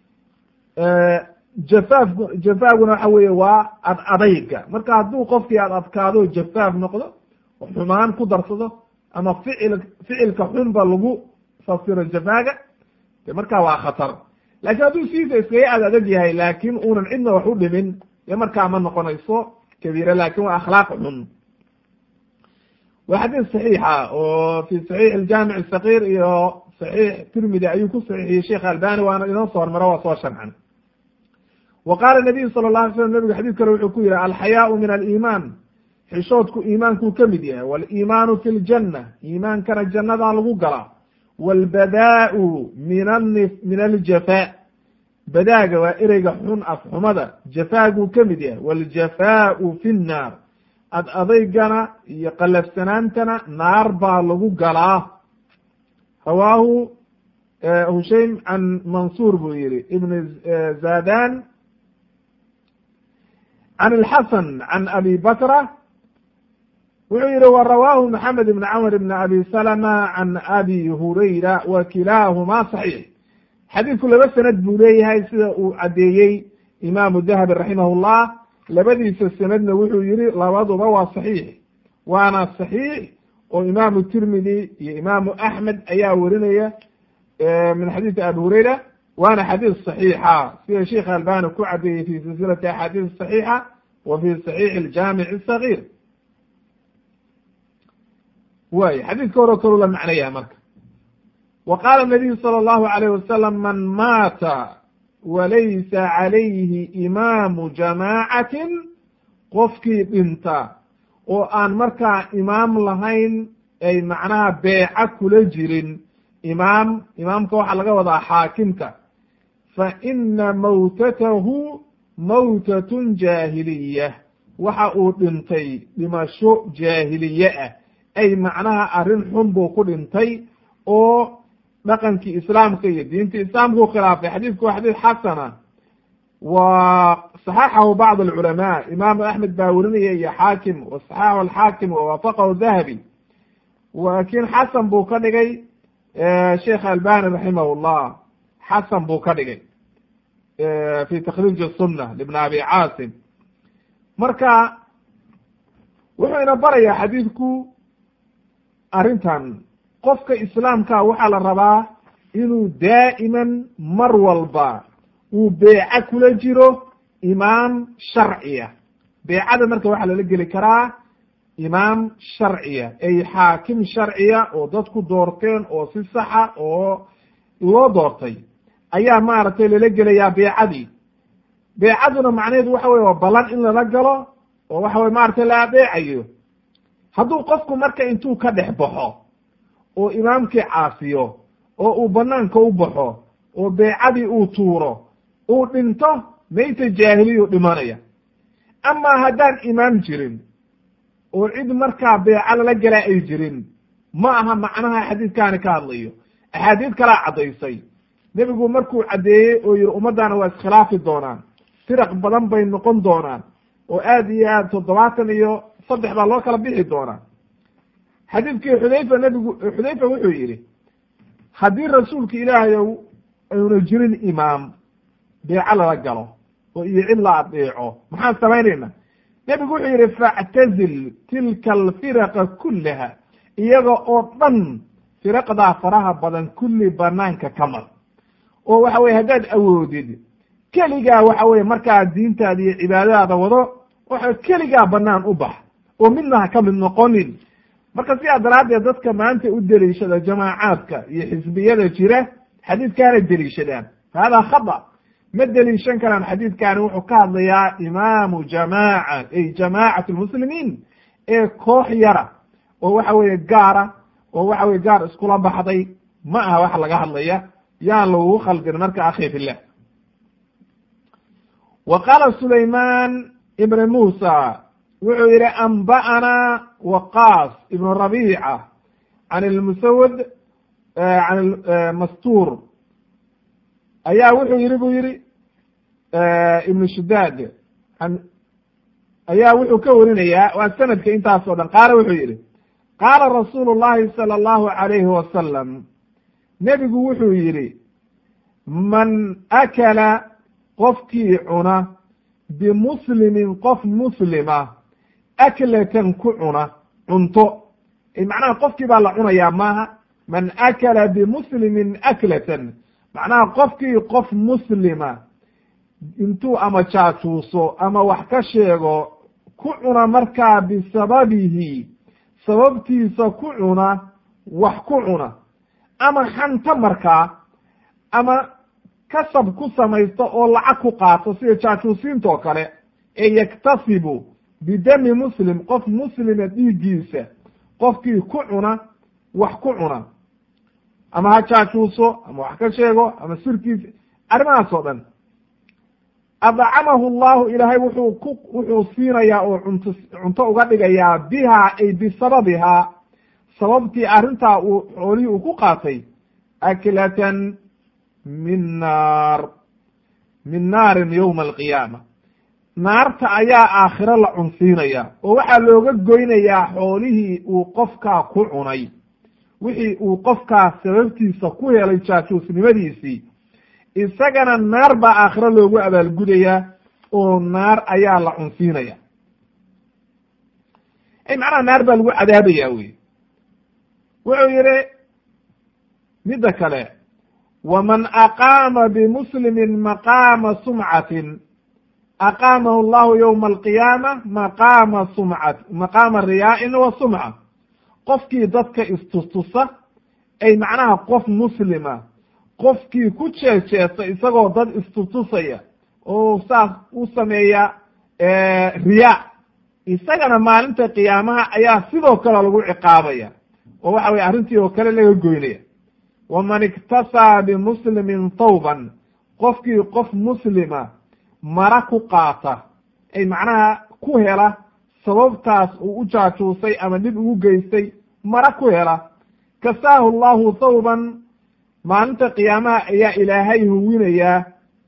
jafaaf jafaafguna waxa weeye waa ad adayga marka hadduu qofkii ad adkaado jafaaf noqdo xumaan ku darsado ama ficil ficilka xunba lagu fasiro jafaaga de markaa waa khatar laakiin hadduu siisa iskaga ad adag yahay laakin uunan cidna wax u dhimin dee markaa ma noqonayso kabiira lakin waa akhlaaq xun waa xadiis saxiixa oo fi saxiix aljaamic asakir iyo saxiix tirmidi ayuu ku saxiixiyey sheekh albani waana inoo soo hormaro waa soo sharxan wa qaala nabiyu sala la alay slam nabigu xadiid kale wuxuu ku yihi alxayaau min aliimaan xishoodku iimaankuu ka mid yahay waliimaanu fi ljanna iimaankana jannadaa lagu galaa walbadaau min ani min aljafaa badaaga waa ereyga xun afxumada jafaaguu ka mid yahay waljafaau fi nnaar ad adaygana iyo qalafsanaantana naar baa lagu galaa rawaahu hushaym can mansuur buu yihi ibn zadan can alxasan can abi bakra wuxuu yihi wa rawaahu maxamed ibn camr ibn abi salama can abi hurayra wa kilaahuma saxiix xadiidku laba sanad buu leeyahay sida uu caddeeyey imaamu dahabi raximah llah labadiisa sanadna wuxuu yihi labaduba waa saxiix waana saxiix oo imaamu tirmidi iyo imaamu axmed ayaa werinaya min xadiisi abi hurayra waana xadiis saxiixa sida sheikh albani ku cadeeyey fi silsilati axaadiis saxiixa wa fi saxiixi aljaamic asagir way xadiiska horo kalu la macnaya marka wa qaala nabiyu sala allahu alayh wasalam man maata walaysa calayhi imaamu jamaacatin qofkii dhinta oo aan markaa imaam lahayn ay macnaha beeca kula jirin imaam imaamka waxaa laga wadaa xaakimka fa ina mawtatahu mawtatun jaahiliya waxa uu dhintay dhimasho jaahiliye ah ay macnaha arrin xun buu ku dhintay oo dhaqankii islaamka iyo diinta islaamkuu khilaafay xadiidku waa xadiid xasana wa saxaxahu bacd alculamaa imaamu axmed baa werinaya iyo xaakim wa saxaxahu alxaakim wawaafaqahu dahabi laakiin xasan buu ka dhigay sheekh albani raximah llah xasan buu ka dhigay fi takriij sunna libn abi caasim marka wuxuu ina barayaa xadiidku arrintan qofka islaamka waxaa la rabaa inuu daa'iman mar walba uu beeco kula jiro imaam sharciya beecada marka waxaa lala geli karaa imaam sharciya ay xaakim sharciya oo dadku doorteen oo si saxa oo loo doortay ayaa maaragtay lala gelayaa beecadii beecaduna macnaheedu waxa weye waa ballan in lala galo oo waxa weye maaragtay la adeecayo hadduu qofku marka intuu ka dhex baxo oo imaamkii caasiyo oo uu banaanka u baxo oo beecadii uu tuuro uu dhinto mayta jaahiliyu dhimanaya amaa haddaan imaam jirin oo cid markaa beeco lala galaa ay jirin ma aha macnaha xadiidkaani ka hadlayo axaadiid kalaa caddaysay nebigu markuu caddeeyey oo yihi ummaddaana waa iskhilaafi doonaan firaq badan bay noqon doonaan oo aad iyo aad toddobaatan iyo saddex baa loo kala bixi doonaa xadiidkii xudayfa nebigu xudayfa wuxuu yidhi haddii rasuulka ilaahayow ayna jirin imaam beeco lala galo oo iyo cid la adeeco maxaan samaynayna nebigu wuxuu yidhi factazil tilka alfiraqa kullaha iyaga oo dhan firaqdaa faraha badan kulli banaanka ka mar oo waxa weye haddaad awoodid keligaa waxa weye markaa diintaada iyo cibaadadaada wado waxa keligaa banaan u bax oo midna ha ka mid noqonin marka sidaa daraaddeed dadka maanta u deliishada jamaacaadka iyo xisbiyada jira xadiidkaana deliishadaan hada khata ma deliishan karaan xadiidkani wuxuu ka hadlayaa imaamu jamaaca ay jamaacat lmuslimiin ee koox yara oo waxa weeye gaara oo waxa weye gaar iskula baxday ma aha waxa laga hadlaya yaan lagugu khaldin marka akhi fillah wa qaala sulayman ibn musa wuxuu yihi anba'ana waqaas ibn rabica can lmusawad can mastuur ayaa wuxuu yihi bu yihi ibn shudaad ayaa wuxuu ka warinayaa waa sanadka intaas oo dhan qaala wuxuu yihi qaala rasuulu llahi sala allahu alayhi wasalam nebigu wuxuu yihi man akala qofkii cuna bimuslimin qof muslima aklatan ku cuna cunto macnaha qofkii baa la cunayaa maaha man akala bimuslimin aklatan macnaha qofkii qof muslima intuu ama jaajuuso ama wax ka sheego ku cuna markaa bisababihi sababtiisa ku cuna wax ku cuna ama xanta markaa ama kasab ku samaysto oo lacag ku qaato sida jaajuusiinta oo kale ee yaktasibu bidami muslim qof muslima dhiiggiisa qofkii ku cuna wax ku cuna ama ha jaajuuso ama wax ka sheego ama sirkiisa arrimahaas oo dhan adcamahu llahu ilaahay wuxuu ku wuxuu siinayaa oo cunto cunto uga dhigayaa bihaa ay bisababihaa sababtii arrintaa uu xoolihii uu ku qaatay aklatan min naar min naarin yowma alqiyaama naarta ayaa aakhiro la cunsiinaya oo waxaa looga goynayaa xoolihii uu qofkaa ku cunay wixii uu qofkaa sababtiisa ku helay jaajuusnimadiisii isagana naar baa aakhiro loogu abaalgudayaa oo naar ayaa la cunsiinaya ay macnaha naar baa lagu cadaabaya wey wuxuu yihi midda kale waman aqaama bimuslimin maqaama sumcatin aqaamahu llahu yowma alqiyaama maqaama sumcat maqaama riyaa'in wa sumca qofkii dadka istustusa ay macnaha qof muslima qofkii ku jeejeesa isagoo dad istustusaya oo saas u sameeya riyaa isagana maalinta qiyaamaha ayaa sidoo kale lagu ciqaabaya oo waxa weye arrintii oo kale laga goynaya waman iktasaa bimuslimin tawban qofkii qof muslima mara ku qaata ay macnaha ku hela sababtaas uu u jaajuusay ama dhib ugu geystay mara ku hela kasaahu llahu thawban maalinta qiyaamaha ayaa ilaahay huwinayaa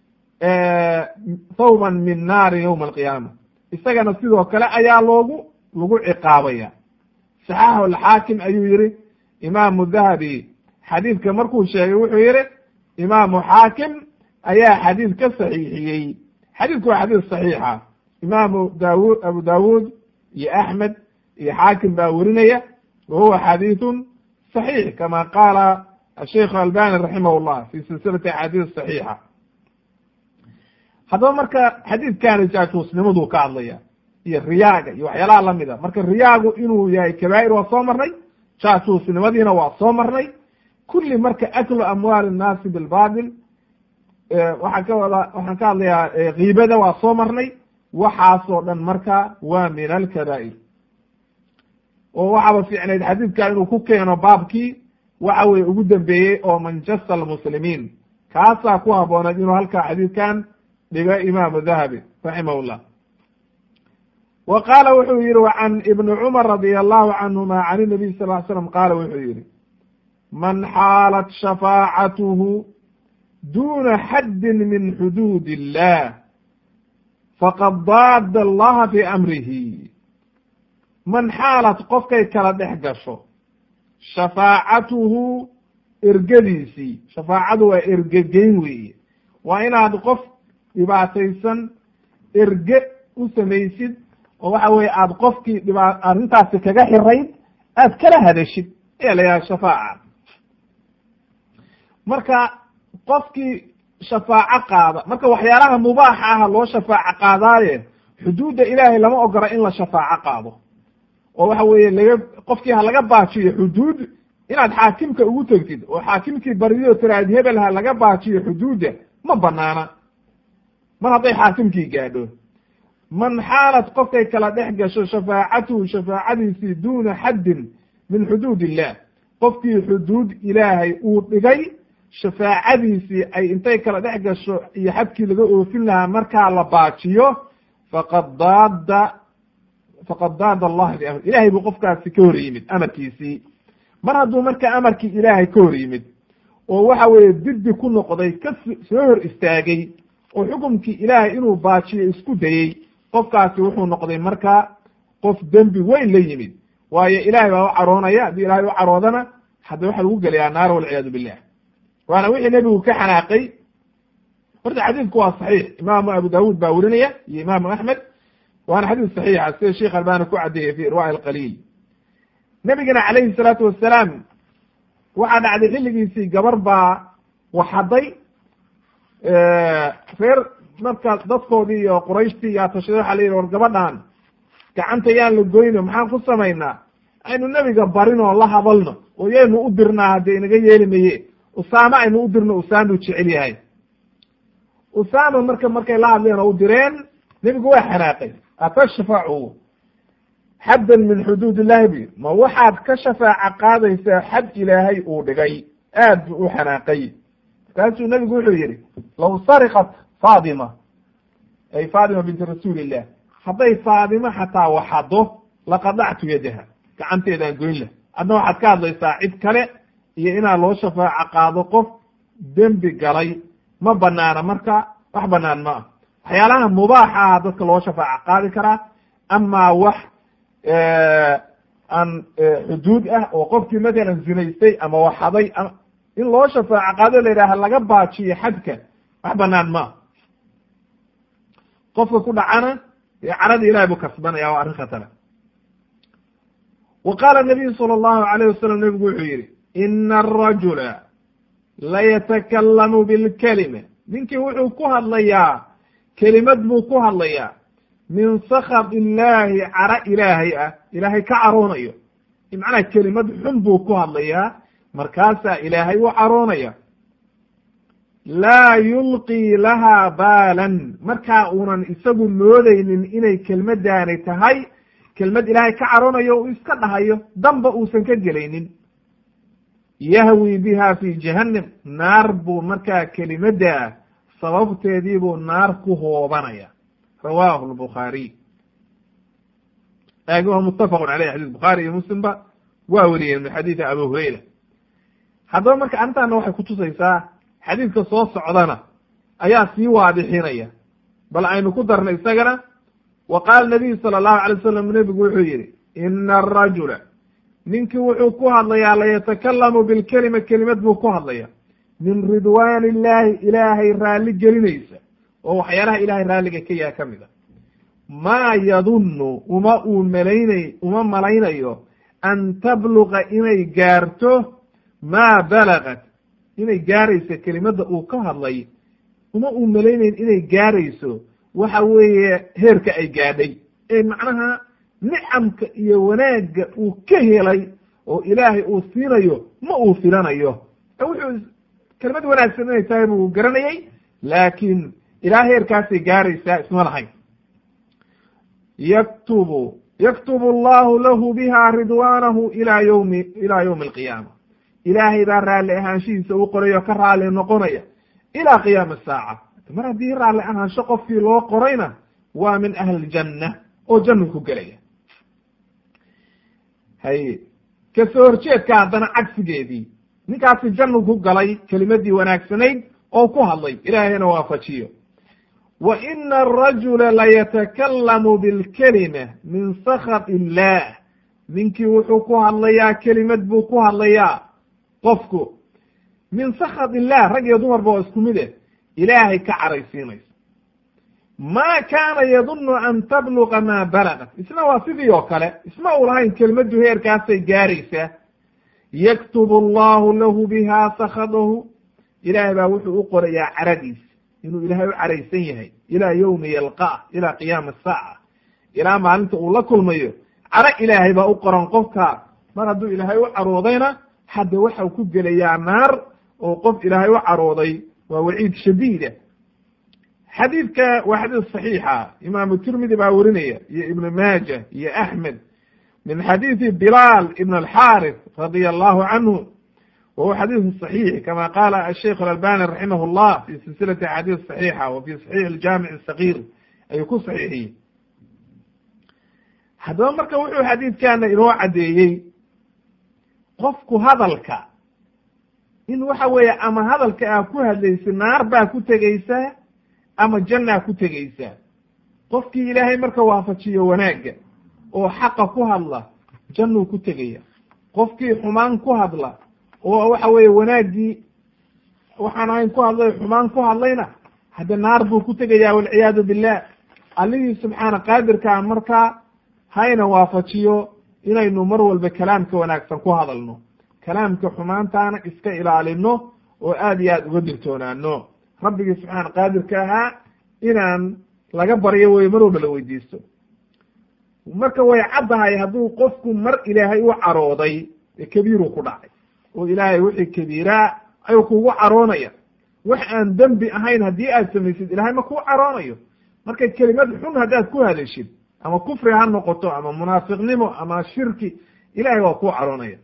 thawban min naari yowma alqiyaama isagana sidoo kale ayaa loogu lagu ciqaabaya saxaaxu alxaakim ayuu yihi imaamu dahabi xadiidka markuu sheegay wuxuu yihi imaamu xaakim ayaa xadiid ka saxiixiyey xadiidku waa xadiid saxiixa imaamu daawud abu daawuud iyo axmed iyo xaakim baa werinaya wa huwa xadiidun saxiix kama qaala asheikh albani raximah llah fi silsilati axaadiis saxiixa haddaba marka xadiidkani jaajuusnimaduu ka hadlaya iyo riyaaga iyo waxyaalaha lamida marka riyaagu inuu yahay kabaa'ir waa soo marnay jaajuusnimadiina waa soo marnay kulli marka aklu amwaali nnaasi bilbatil waxaan ka wada waxaan ka hadlayaa kiibada waa soo marnay waxaasoo dhan marka waa min alkabaa'ir oo waxaaba fiicnayd xadiidka inuu ku keeno baabkii waxa weye ugu dambeeyey oo manjasa almuslimiin kaasaa ku habbooneed inuu halkaa xadiidkan dhigo imaamu dahabi raximah llah wa qaala wuxuu yihi wa can ibni cumar radia allahu canhuma can inabiy sal ly slam qaala wuxuu yihi man xaalat shafaacatuhu duna xaddin min xuduud illah faqad daada allaha fi amrihi man xaalad qofkay kala dhex gasho shafaacatuhu ergadiisii shafaacadu waa ergegeyn weeye waa inaad qof dhibaataysan erge u samaysid oo waxa weye aad qofkii dhiba arrintaasi kaga xirayd aad kala hadashid ayaa la yidhaha shafaaca marka qofkii shafaaco qaada marka waxyaalaha mubaaxa aha loo shafaaco qaadaaye xuduudda ilaahay lama ogola in la shafaaco qaado oo waxa weeye laga qofkii ha laga baajiyo xuduud inaad xaakimka ugu tegtid oo xaakimkii bariyo tiraad hebel ha laga baajiyo xuduudda ma banaana mar hadday xaakimkii gaadho man xaalad qofkay kala dhex gasho shafaacatuhu shafaacadiisii duuna xaddin min xuduud illah qofkii xuduud ilaahay uu dhigay shafaacadiisii ay intay kala dhex gasho iyo xadkii laga oofin lahaa markaa la baajiyo faqad daada faqad daada allah biamr ilahay buu qofkaasi ka hor yimid amarkiisii mar hadduu marka amarkii ilaahay ka hor yimid oo waxa weeye diddi ku noqday ka soo hor istaagay oo xukumkii ilaahay inuu baajiyo isku dayey qofkaasi wuxuu noqday marka qof dembi weyn la yimid waayo ilaahay baa u caroonaya haddii ilahay u caroodana hadda waxa lagu gelayaa naar walciyaadu billah waana wixii nebigu ka xanaaqay horta xadiidku waa saxiix imaamu abu daawuud baa werinaya iyo imaamu axmed waana xadiis saxiixa sida sheekh albani ku caddeeyey fi irwaa'i alqaliil nebigana calayhi salaatu wassalaam waxaa dhacday xilligiisii gabar baa waxaday reer markaas dadkoodii iyo qurayshtii yaa tashaday waxa la yidhi war gabadhan gacanta yaan la goyno maxaan ku samaynaa aynu nebiga barin oo la hadalno oo yaynu u dirnaa haddee inaga yeeli maye usaame aynu u dirno usaamuu jecel yahay usaama marka markay la hadleen oo u direen nebigu waa xanaaqay atashfacu xaddan min xuduud illahi bu ma waxaad ka shafaaca qaadaysaa xad ilaahay uu dhigay aad buu u xanaaqay markaasuu nabigu wuxuu yihi law sariqat faadima ay faadima binti rasuuli illah hadday faadimo xataa waxado laqadactu yadaha gacanteedaan goyn lah adna waxaad ka hadlaysaa cid kale iyo inaad loo shafaaco qaado qof dembi galay ma banaana marka wax banaan ma ah waxyaalaha mubaaxa ah dadka loo shafaaco qaadi karaa amaa wax aan xuduud ah oo qofkii matalan zinaystay ama waxaday in loo shafaaco qaado la yidhaha laga baajiyo xadka wax banaan ma ah qofka ku dhacana dee carada ilahay buu kasbanaya waa arrin khatara wa qaala nabiyu sala allahu alayh wasalam nebigu wuxuu yihi ina arajula layatakallamu bilkelima ninkii wuxuu ku hadlayaa kelimad buu ku hadlayaa min sakad illaahi cara ilaahay ah ilaahay ka caroonayo macnaha kelimad xun buu ku hadlayaa markaasaa ilaahay u caroonaya laa yulqii lahaa baalan markaa uunan isagu moodeynin inay kelmadaani tahay kelmad ilaahay ka caroonayo uu iska dhahayo damba uusan ka gelaynin yahwi biha fi jahannam naar buu markaa kelimadda sababteedii buu naar ku hoobanaya rawahu lbukhaariy laakin waa muttafaqun caleyh xadis bukhaari iyo muslimba waa weriyeen min xadiidi abu hurayra haddaba marka arrintaana waxay kutusaysaa xadiidka soo socdana ayaa sii waadixinaya bal aynu ku darna isagana wa qaala nabiyu sala allahu alay wasalam nebigu wuxuu yihi ina arajula ninkii wuxuu ku hadlayaa layatakallamu bilkelima kelimad buu ku hadlaya min ridwaan illaahi ilaahay raalli gelinaysa oo waxyaalaha ilahay raalliga ka yaha ka mid a maa yadunnu uma uu malaynay uma malaynayo an tabluqa inay gaarto maa balagat inay gaarayso kelimadda uu ka hadlay uma uu malaynayn inay gaarayso waxa weeye heerka ay gaadhay ee macnaha nicamka iyo wanaagga uu ka helay oo ilaahay uu siinayo ma uu filanayo wuxuu kelimad wanaagsan inay tahay buu garanayay laakiin ilaa heerkaasay gaaraysaa isma lahayn yaktubu yaktubu allahu lahu biha ridwaanahu ila yawmi ila yawmi alqiyaama ilaahay baa raalli ahaanshihiisa u qorayo ka raalli noqonaya ilaa qiyaami saaca mar haddii raalli ahaansho qofkii loo qorayna waa min ahli ljanna oo jannu ku gelaya hay kasoo horjeedka haddana cagsigeedii ninkaasi jannu ku galay kelimadii wanaagsanayd oo ku hadlay ilaahayna waafajiyo wa ina arajula layatakallamu bilkelima min sakhat illah ninkii wuxuu ku hadlayaa kelimad buu ku hadlayaa qofku min sakhat illah rag iyo dumarba oo isku mid eh ilaahay ka caraysiinayso ma kaana yadunnu an tabluqa maa balagat isna waa sidii oo kale isma uu lahayn kelmaddu heerkaasay gaaraysaa yaktubu allahu lahu biha sakhadahu ilaahay baa wuxuu u qorayaa caradiis inuu ilaahay u caraysan yahay ilaa yowmi yalqaah ilaa qiyaami asaaca ilaa maalinta uu la kulmayo caro ilaahay baa u qoran qofka mar hadduu ilaahay u caroodayna hadda waxau ku gelayaa naar oo qof ilaahay u carooday waa waciid shadiida xadiidka waa xadiis saxiixa imaamu tirmidi baa werinaya iyo ibnu maaja iyo axmed min xadiidi bilaal ibn alxaris radia allahu canhu wa huwa xadiisu صaxiix kama qaala asheikh alalbani raximah llah fi silsilati axaadiis صaxiixa wa fi saxiix aljaamic الsagiir ayuu ku saxiixiyey haddaba marka wuxuu xadiidkana inoo caddeeyey qofku hadalka in waxa weeye ama hadalka aa ku hadlaysa naar baa ku tegeysaa ama jannaa ku tegeysaa qofkii ilaahay marka waafajiyo wanaagga oo xaqa ku hadla jannuu ku tegaya qofkii xumaan ku hadla oo waxa weeye wanaaggii waxaan ahayn ku hadlay xumaan ku hadlayna hadde naar buu ku tegaya walciyaadu billah allihii subxaana qaadirkaa markaa hayna waafajiyo inaynu mar walba kalaamka wanaagsan ku hadalno kalaamka xumaantaana iska ilaalino oo aad iyo aad uga dirtoonaano rabbigii subxaana qaadirka ahaa inaan laga baryo weye mar walba la weydiisto marka way caddahay hadduu qofku mar ilaahay u carooday ee kabiiruu ku dhacay oo ilaahay wixii kabiiraa ayuu kugu caroonaya wax aan dembi ahayn haddii aad samaysid ilahay ma kuu caroonayo marka kelimad xun haddaad ku hadashid ama kufri ha noqoto ama munaafiqnimo ama shirki ilahay waa ku caroonaya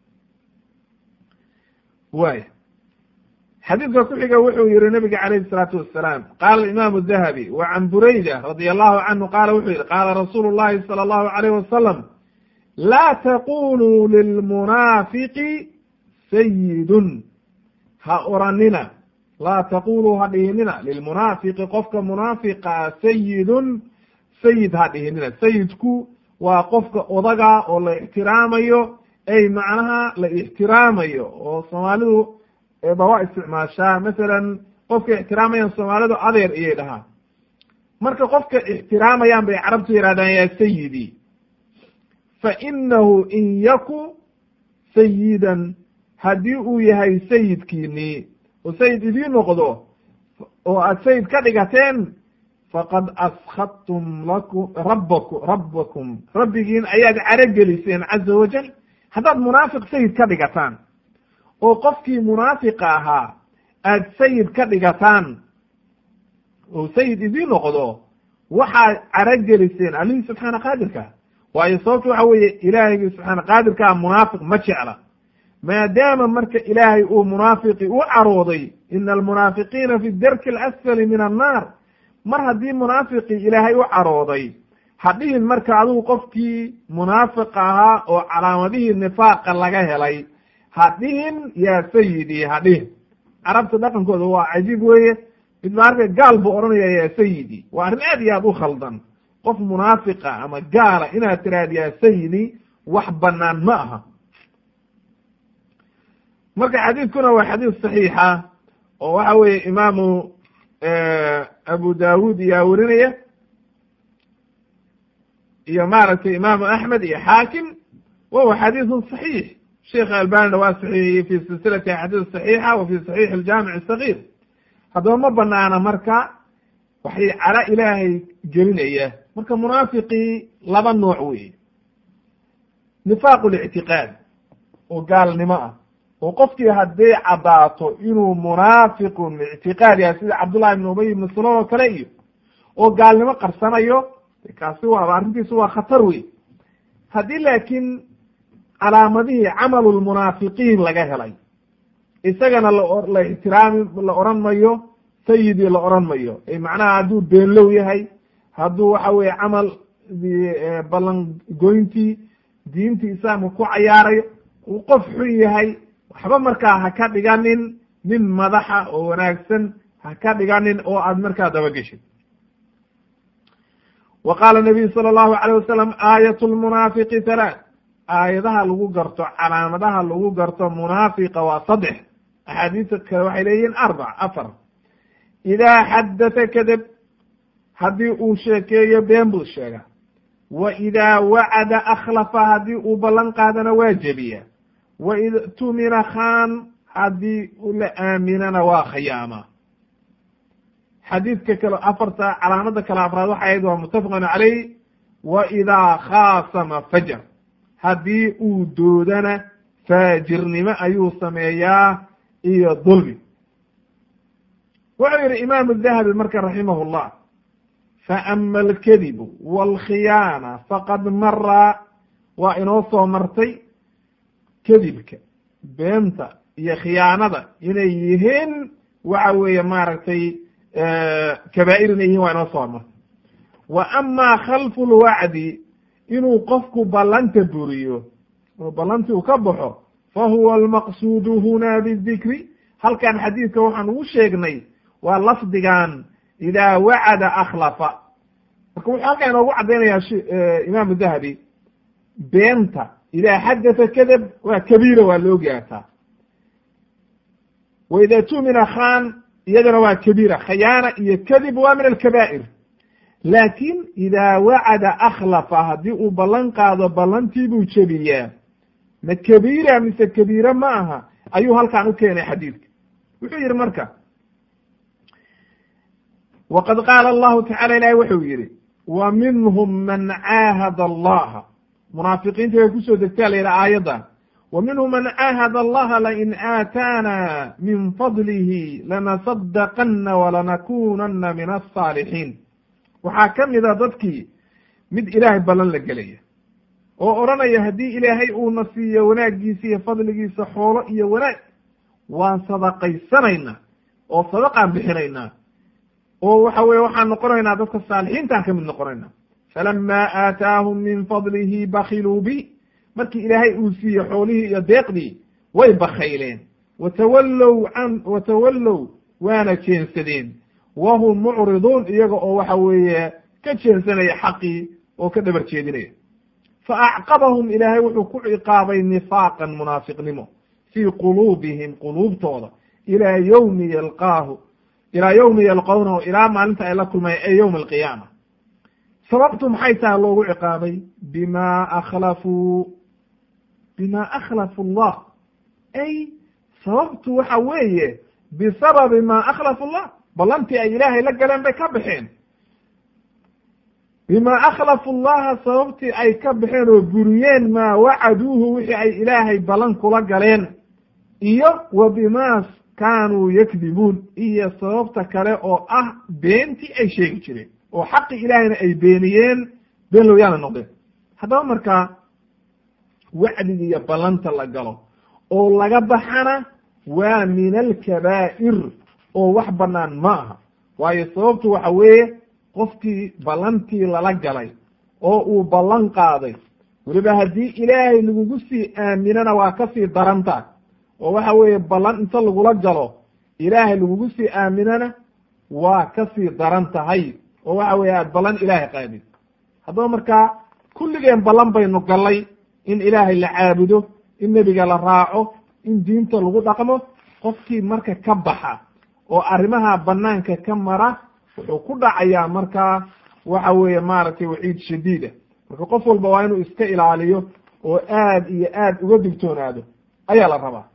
waaya xadiidka ku xiga wuxuu yihi nabiga calayhi salaatu wasalaam qaala imaamu dahabi wa can burayda radia allahu canhu qaala wuxuu yihi qaala rasuulu llahi sala allahu alayh wasalam laa taquluu lilmunaafiqi sayidun ha oranina laa taquluu ha dhihinina lilmunaafiqi qofka munaafiqa sayidun sayid ha dhihinina sayidku waa qofka odaga oo la ixtiraamayo ay macnaha la ixtiraamayo oo soomaalidu ba waa isticmaashaa masalan qofka ixtiraamayaan soomaalidu adeer iyay dhahaan marka qofka ixtiraamayaan bay carabtu yihahdaan yaa sayidi fa inahu in yaku sayidan haddii uu yahay sayidkiinii oo sayid idiin noqdo oo aad sayid ka dhigateen faqad askadtum lakum rabbaku rabbakum rabbigiin ayaad carogeliseen caza wajal haddaad munaafiq sayid ka dhigataan oo qofkii munaafiqa ahaa aad sayid ka dhigataan oo sayid idiin noqdo waxaad carogeliseen allihii subxaana qaadirka waayo sababta waxa weeye ilaahaygi subxaana qaadirkaa munaafiq ma jecla maadaama marka ilaahay uu munaafiqi u carooday ina almunaafiqiina fi darki alasfali min annaar mar haddii munaafiqii ilaahay u carooday hadhihin marka adigu qofkii munaafiq ahaa oo calaamadihii nifaaqa laga helay hadhihin yaa sayidi hadhihin carabta dhaqankooda waa cajiib weeye mid ba arka gaal buu odhanaya yaa sayidi waa arrin aad iyo aad u khaldan qof munaafiqa ama gaala inaad tiraahd yaa sayidi wax banaan ma aha marka xadiidkuna waa xadiis saxiixa oo waxa weeye imaamu abu dawud iyaa werinaya iyo maaragtay imaamu axmed iyo xaakim wahuwa xadiisun saxiix sheikh albanina waa saxiixiyey fi silsilati axaadiis saxiixa wa fi saxiix aljaamic asagir haddaba ma banaana marka waxay cala ilaahay gelinaya marka munaafiqii laba nooc wey nifaaqu lictiqaad oo gaalnimo ah oo qofkii hadday caddaato inuu munaafiqun ictiqaad yahay sida cabdullahi ibn ubay ibn salool oo kale iyo oo gaalnimo qarsanayo kaasi waaba arrintiisu waa khatar wey haddii laakiin calaamadihii camalu lmunaafiqiin laga helay isagana la ixtiraami la oran mayo sayidii la oran mayo ay macnaha hadduu beenlow yahay hadduu waxa weye camal ballan goyntii diintii islaamka ku cayaarayo uu qof xun yahay waxba markaa ha ka dhiganin nin madaxa oo wanaagsan ha ka dhiganin oo aad markaa dabageshid wa qaala nabiyu sala allahu alayh wasalam aayat lmunaafiqi halaath aayadaha lagu garto calaamadaha lagu garto munaafiqa waa saddex axaadiista kale waxay leeyihiin arbac afar idaa xaddata kadeb haddii uu sheekeeyo been buu sheega wa idaa wacada akhlafa haddii uu ballan qaadana waa jebiya wa id tumina khan haddii la aaminana waa khiyaama xadiidka kale afarta calaamada kale afraad waxay ahayd waa muttafaqun caleyh wa idaa khaasama fajar haddii uu doodana faajirnimo ayuu sameeyaa iyo dulmi wuxuu yihi imaamu dahabi marka raximah llah faama alkadibu walkhiyaana faqad mara waa inoo soo martay kadibka beenta iyo khiyaanada inay yihiin waxa weeye maaragtay kabaa'ir inay yihiin waa inoo soo martay wa ama khalfu lwacdi inuu qofku ballanta buriyo oo ballantii uu ka baxo fa huwa almaqsuudu huna bidikri halkan xadiidka waxaan ugu sheegnay waa lafdigan idaa wacada akhlafa marka wuxuu halkan inoogu caddaynaya imaamu dahabi beenta idaa xadatha kadab waa kabiira waa la ogaataa wa idaa tumina khan iyadana waa kabiira khayaana iyo kadib waa min alkabaa'ir laakin idaa wacada akhlafa haddii uu ballan qaado ballantii buu jebiyaa ma kabiira mise kabiira ma aha ayuu halkan u keenay xadiidka wuxuu yihi marka waqad qaala allahu tacala ilahi wuxuu yihi wa minhum man caahada allaha munaafiqiinta way kusoo degtaa la yidhaha aayaddan wa minhum man caahada allaha lain aataana min fadlihi lanasadaqana walanakunana min alsaalixiin waxaa ka mida dadkii mid ilaahay ballan la gelaya oo odhanaya haddii ilaahay uuna siiyo wanaaggiisa iyo fadligiisa xoolo iyo wanaag waan sadaqaysanaynaa oo sadaqaan bixinaynaa oo waxa weye waxaan noqonaynaa dadka saalixiintaan ka mid noqonaynaa falamaa aataahum min fadlihi bakiluu bi markii ilaahay uu siiye xoolihii iyo deeqdii way bakayleen watawallow can watawallow waana jeensadeen wahum mucriduun iyaga oo waxa weeye ka jeensanaya xaqii oo ka dhabar jeedinaya fa acqabahum ilaahay wuxuu ku ciqaabay nifaaqan munaafiqnimo fii quluubihim quluubtooda ilaa yowmi yalqaahu ilaa yowmi yalqawnahu ilaa maalinta ay la kulmayan ee yowma alqiyaama sababtu maxay tahay loogu ciqaabay bima akhlafuu bima akhlafu allah ay sababtu waxa weeye bisababi ma akhlafu llah ballantii ay ilaahay la galeen bay ka baxeen bima akhlafu llaha sababtii ay ka baxeen oo buriyeen maa wacaduuhu wixii ay ilaahay ballan kula galeen iyo wa bima kaanuu yakdibuun iyo sababta kale oo ah beentii ay sheegi jireen oo xaqi ilaahayna ay beeniyeen been looyaana noqdeen haddaba markaa wacdiga iyo ballanta la galo oo laga baxana waa min alkabaa'ir oo wax bannaan ma aha waayo sababtu waxa weeye qofkii ballantii lala galay oo uu ballan qaaday weliba haddii ilaahay lagugu sii aaminana waa kasii daranta oo waxa weeye ballan inta lagula galo ilaahay lagugu sii aaminana waa kasii daran tahay oo waxa weeye aad ballan ilaahay qaadid haddaba markaa kulligeen ballan baynu gallay in ilaahay la caabudo in nebiga la raaco in diinta lagu dhaqmo qofkii marka ka baxa oo arrimaha banaanka ka mara wuxuu ku dhacayaa markaa waxa weeye maaragtay waciid shadiida marka qof walba waa inuu iska ilaaliyo oo aad iyo aad uga digtoonaado ayaa la rabaa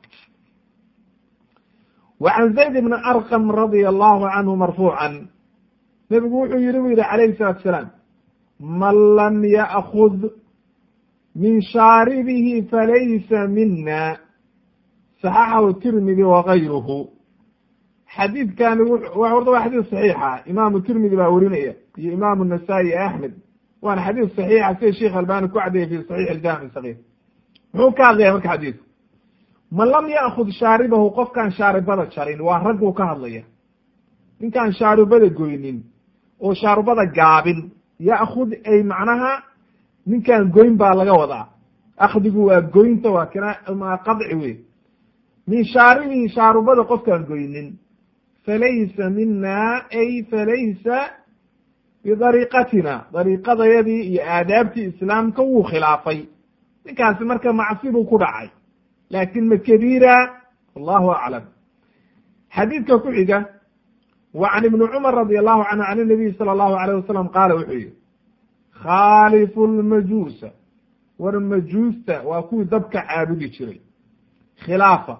wa can zayd bni arqam radia allahu canhu marfuucan nebigu wuxuu yihi bu yihi calayhi salaatu salaam man lam ya'kud min shaaribihi falaysa mina saxaxahu tirmidi wagayruhu xadiidkani horta waa xadiis saxiixa imaamu tirmidi baa werinaya iyo imaamu nasaa-i iyo axmed waana xadiis saxiixa sida sheikh albani ku caddeeyey fi saxiix aljamic sagiir muxuu ka hadlaya marka xadiidku man lam ya'kud shaaribahu qofkaan shaaribada jarin waa ragguu ka hadlaya ninkaan shaaribada goynin oo shaaribada gaabin ya'kud ay macnaha ninkaan goyn baa laga wadaa akdigu waa goynta waa kina qadci wey min shaaribihi shaarubada qofkaan goynin falaysa mina ay falaysa bidariiqatina dariiqadayadii iyo aadaabtii islaamka wuu khilaafay ninkaasi marka macsi buu ku dhacay laakin ma kabiira wallahu aclam xadiidka ku xiga wa can ibni cumar radi allahu canhu can nabiy sala allahu alayh wasalam qaala wuxuu yihi khaalifu lmajuusa war majuusta waa kuwii dabka caabudi jiray khilaafa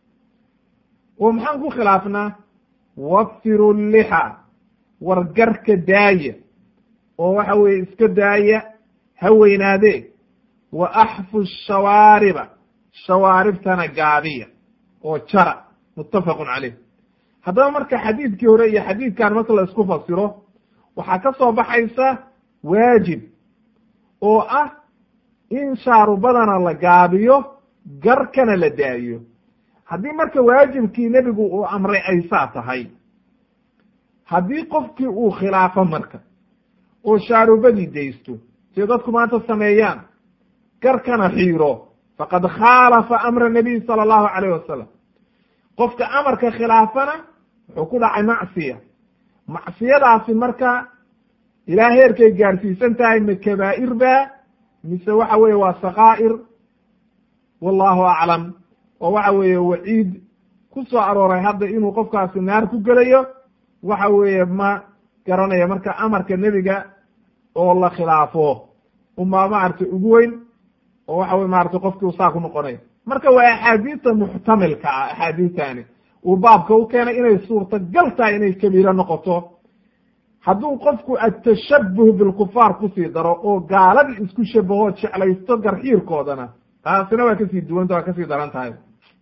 oo maxaan ku khilaafnaa wafiru lixa war garka daaya oo waxa weeye iska daaya ha weynaadee wa axfu shawaariba shawaaribtana gaabiya oo jara muttafaqun caleyh haddaba marka xadiidkii hore iyo xadiidkan marka la isku fasiro waxaa ka soo baxaysa waajib oo ah in shaarubadana la gaabiyo garkana la daayo haddii marka waajibkii nebigu uu amray ay saa tahay haddii qofkii uu khilaafo marka oo shaarubadii daysto siday dadku maanta sameeyaan garkana xiiro faqad khaalafa amra nabiy sala allahu calayh wasalam qofka amarka khilaafana wuxuu ku dhacay macsiya macsiyadaasi marka ilaa heerkay gaarsiisan tahay ma kabaa'ir ba mise waxa weeye waa sakaa'ir wallahu aclam oo waxa weeye waciid ku soo arooray hadda inuu qofkaasi naar ku gelayo waxa weeye ma garanayo marka amarka nebiga oo la khilaafo umaa maaragtay ugu weyn oo waxa weye maratay qofkii u saa ku noqonayo marka waa axaadiista muxtamilka ah axaadiistani uu baabka u keenay inay suurtagal tahay inay kabiiro noqoto hadduu qofku atashabuh bilkufaar kusii daro oo gaaladii isku shabaho jeclaysto garxiirkoodana taasina waa kasii duwanta waa kasii daran tahay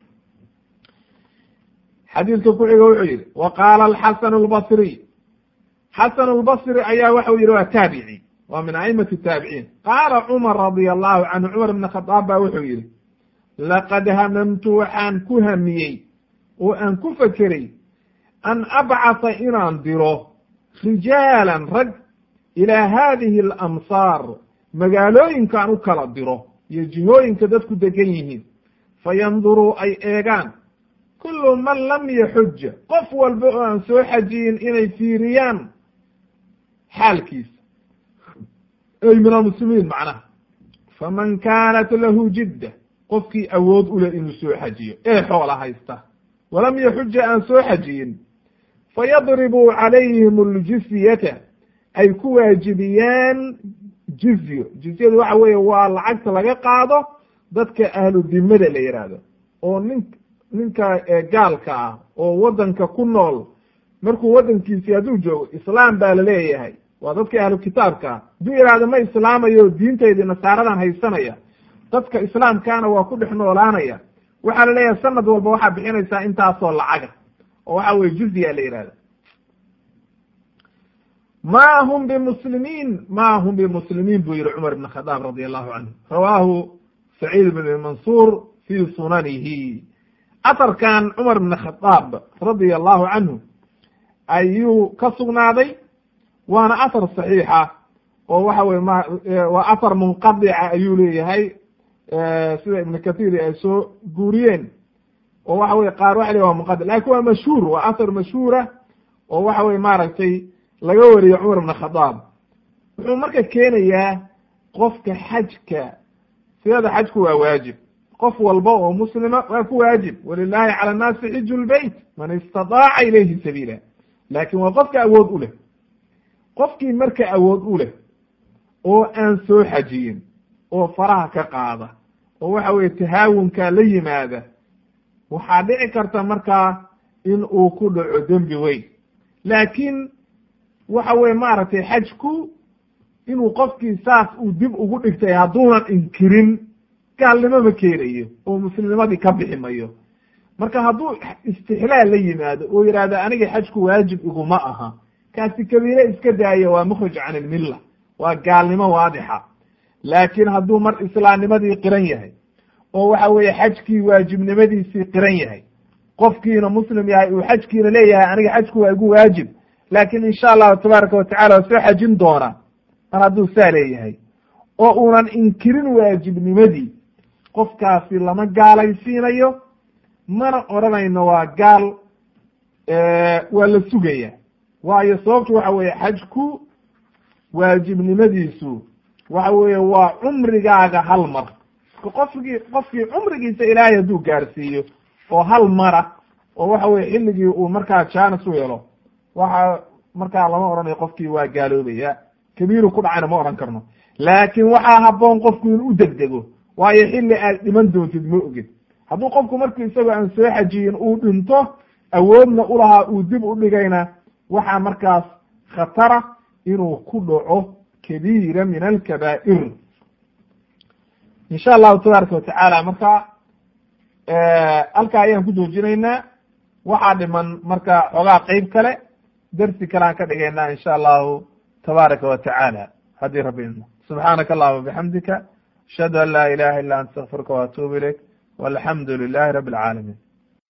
xadiidka ku xiga wuxuu yihi wa qaala alxasan albasriy xasan albasri ayaa waxau yihi waa taabici waa min aimati taabiciin qaala cumar radia allahu canhu cumar ibn khadaab baa wuxuu yihi laqad hamamtu waxaan ku hamiyey oo aan ku fekeray an abcatha inaan diro rijaalan rag ilaa haadihi alamsaar magaalooyinkaan u kala diro iyo jihooyinka dadku degan yihiin fayanduruu ay eegaan kullu man lam yaxuja qof walba oo aan soo xajiyin inay fiiriyaan xaalkiisa ay min almuslimiin macnaha faman kaanat lahu jidda qofkii awood u leh inuu soo xajiyo ee xoola haysta walam yaxuja aan soo xajiyin fayadribuu calayhim aljizyata ay ku waajibiyaan jizyo jizyadu waxa weeye waa lacagta laga qaado dadka ahlu dimada la yidhaahdo oo nin ninka gaalka ah oo waddanka ku nool markuu waddankiisii hadduu joogo islaam baa laleeyahay waa dadka ahlu kitaabka ah hadduu yidhaahdo ma islaamayo diintaydii nasaaradan haysanaya dadka islaamkaana waa ku dhex noolaanaya waxaa la leeyahay sanad walba waxaa bixinaysaa intaasoo lacaga oo waxa weye jizya la yihahda ma hum bimuslimiin ma hum bimuslimiin buu yihi cumar ibn khadaab radi allahu canhu rawaahu saciid bn mansuur fi sunanihi atarkan cumar ibn khadaab radia allahu canhu ayuu ka sugnaaday waana athar saxiixa oo waxa weye ma waa athar munqadica ayuu leeyahay sida ibn kathir ay soo guuriyeen oo waxa weye qaar waxa le waa munqadi lakin waa mashhuur waa athar mashhuura oo waxa weye maaragtay laga wariyo cumar ibn khadaab wuxuu marka keenayaa qofka xajka sidada xajku waa waajib qof walba oo muslima waa ku waajib walilahi cala annaasi xiju lbeyt man istadaaca ilayhi sabiila laakin waa qofka awood u leh qofkii marka awood u leh oo aan soo xajiyin oo faraha ka qaada oo waxa weye tahaawunka la yimaada waxaa dhici karta markaa in uu ku dhaco dembi weyn laakiin waxa weye maaragtay xajku inuu qofkii saas uu dib ugu dhigtay hadduunan inkirin gaalnimo ma keenayo oo muslimnimadii ka bixi mayo marka hadduu istixlaal la yimaado oo yidhahdo aniga xajku waajib iguma aha kaasi kabiile iska daaya waa mukhrij can ilmilla waa gaalnimo waadixa laakiin hadduu mar islaamnimadii qiran yahay oo waxa weeye xajkii waajibnimadiisii qiran yahay qofkiina muslim yahay uu xajkiina leeyahay aniga xajku waa igu waajib laakin insha allahu tabaaraka watacala waa soo xajin doona mar hadduu saa leeyahay oo uunan inkirin waajibnimadii qofkaasi lama gaalaysiinayo mana odhanayno waa gaal waa la sugaya waayo sababtu waxa weeye xajku waajibnimadiisu waxa weeye waa cumrigaaga hal mar qofkii qofkii cumrigiisa ilaahay hadduu gaarsiiyo oo hal mara oo waxa weye xilligii uu markaa jaanis u helo waxa markaa lama odhanayo qofkii waa gaaloobaya kabiiru ku dhacayna ma odhan karno laakin waxaa haboon qofku in u degdego waayo xilli aad dhiman doontid ma ogid hadduu qofku marku isagoo aan soo xajiyin uu dhinto awoodna ulahaa uu dib u dhigayna waxaa markaas khatara inuu ku dhaco kabiira min alkabaa'ir insha allahu tabaaraka watacaala marka halkaa ayaan ku joojinaynaa waxaa dhiman marka xoogaa qeyb kale dersi kale aan ka dhigaynaa insha allahu tabaaraka wa tacaala haddii rabbi idmo subxaanaka allahuma bixamdika ashhadu an laa ilaha illa anta astakfiruka waatuubu ilayk walxamdu lilahi rabi alcaalamiin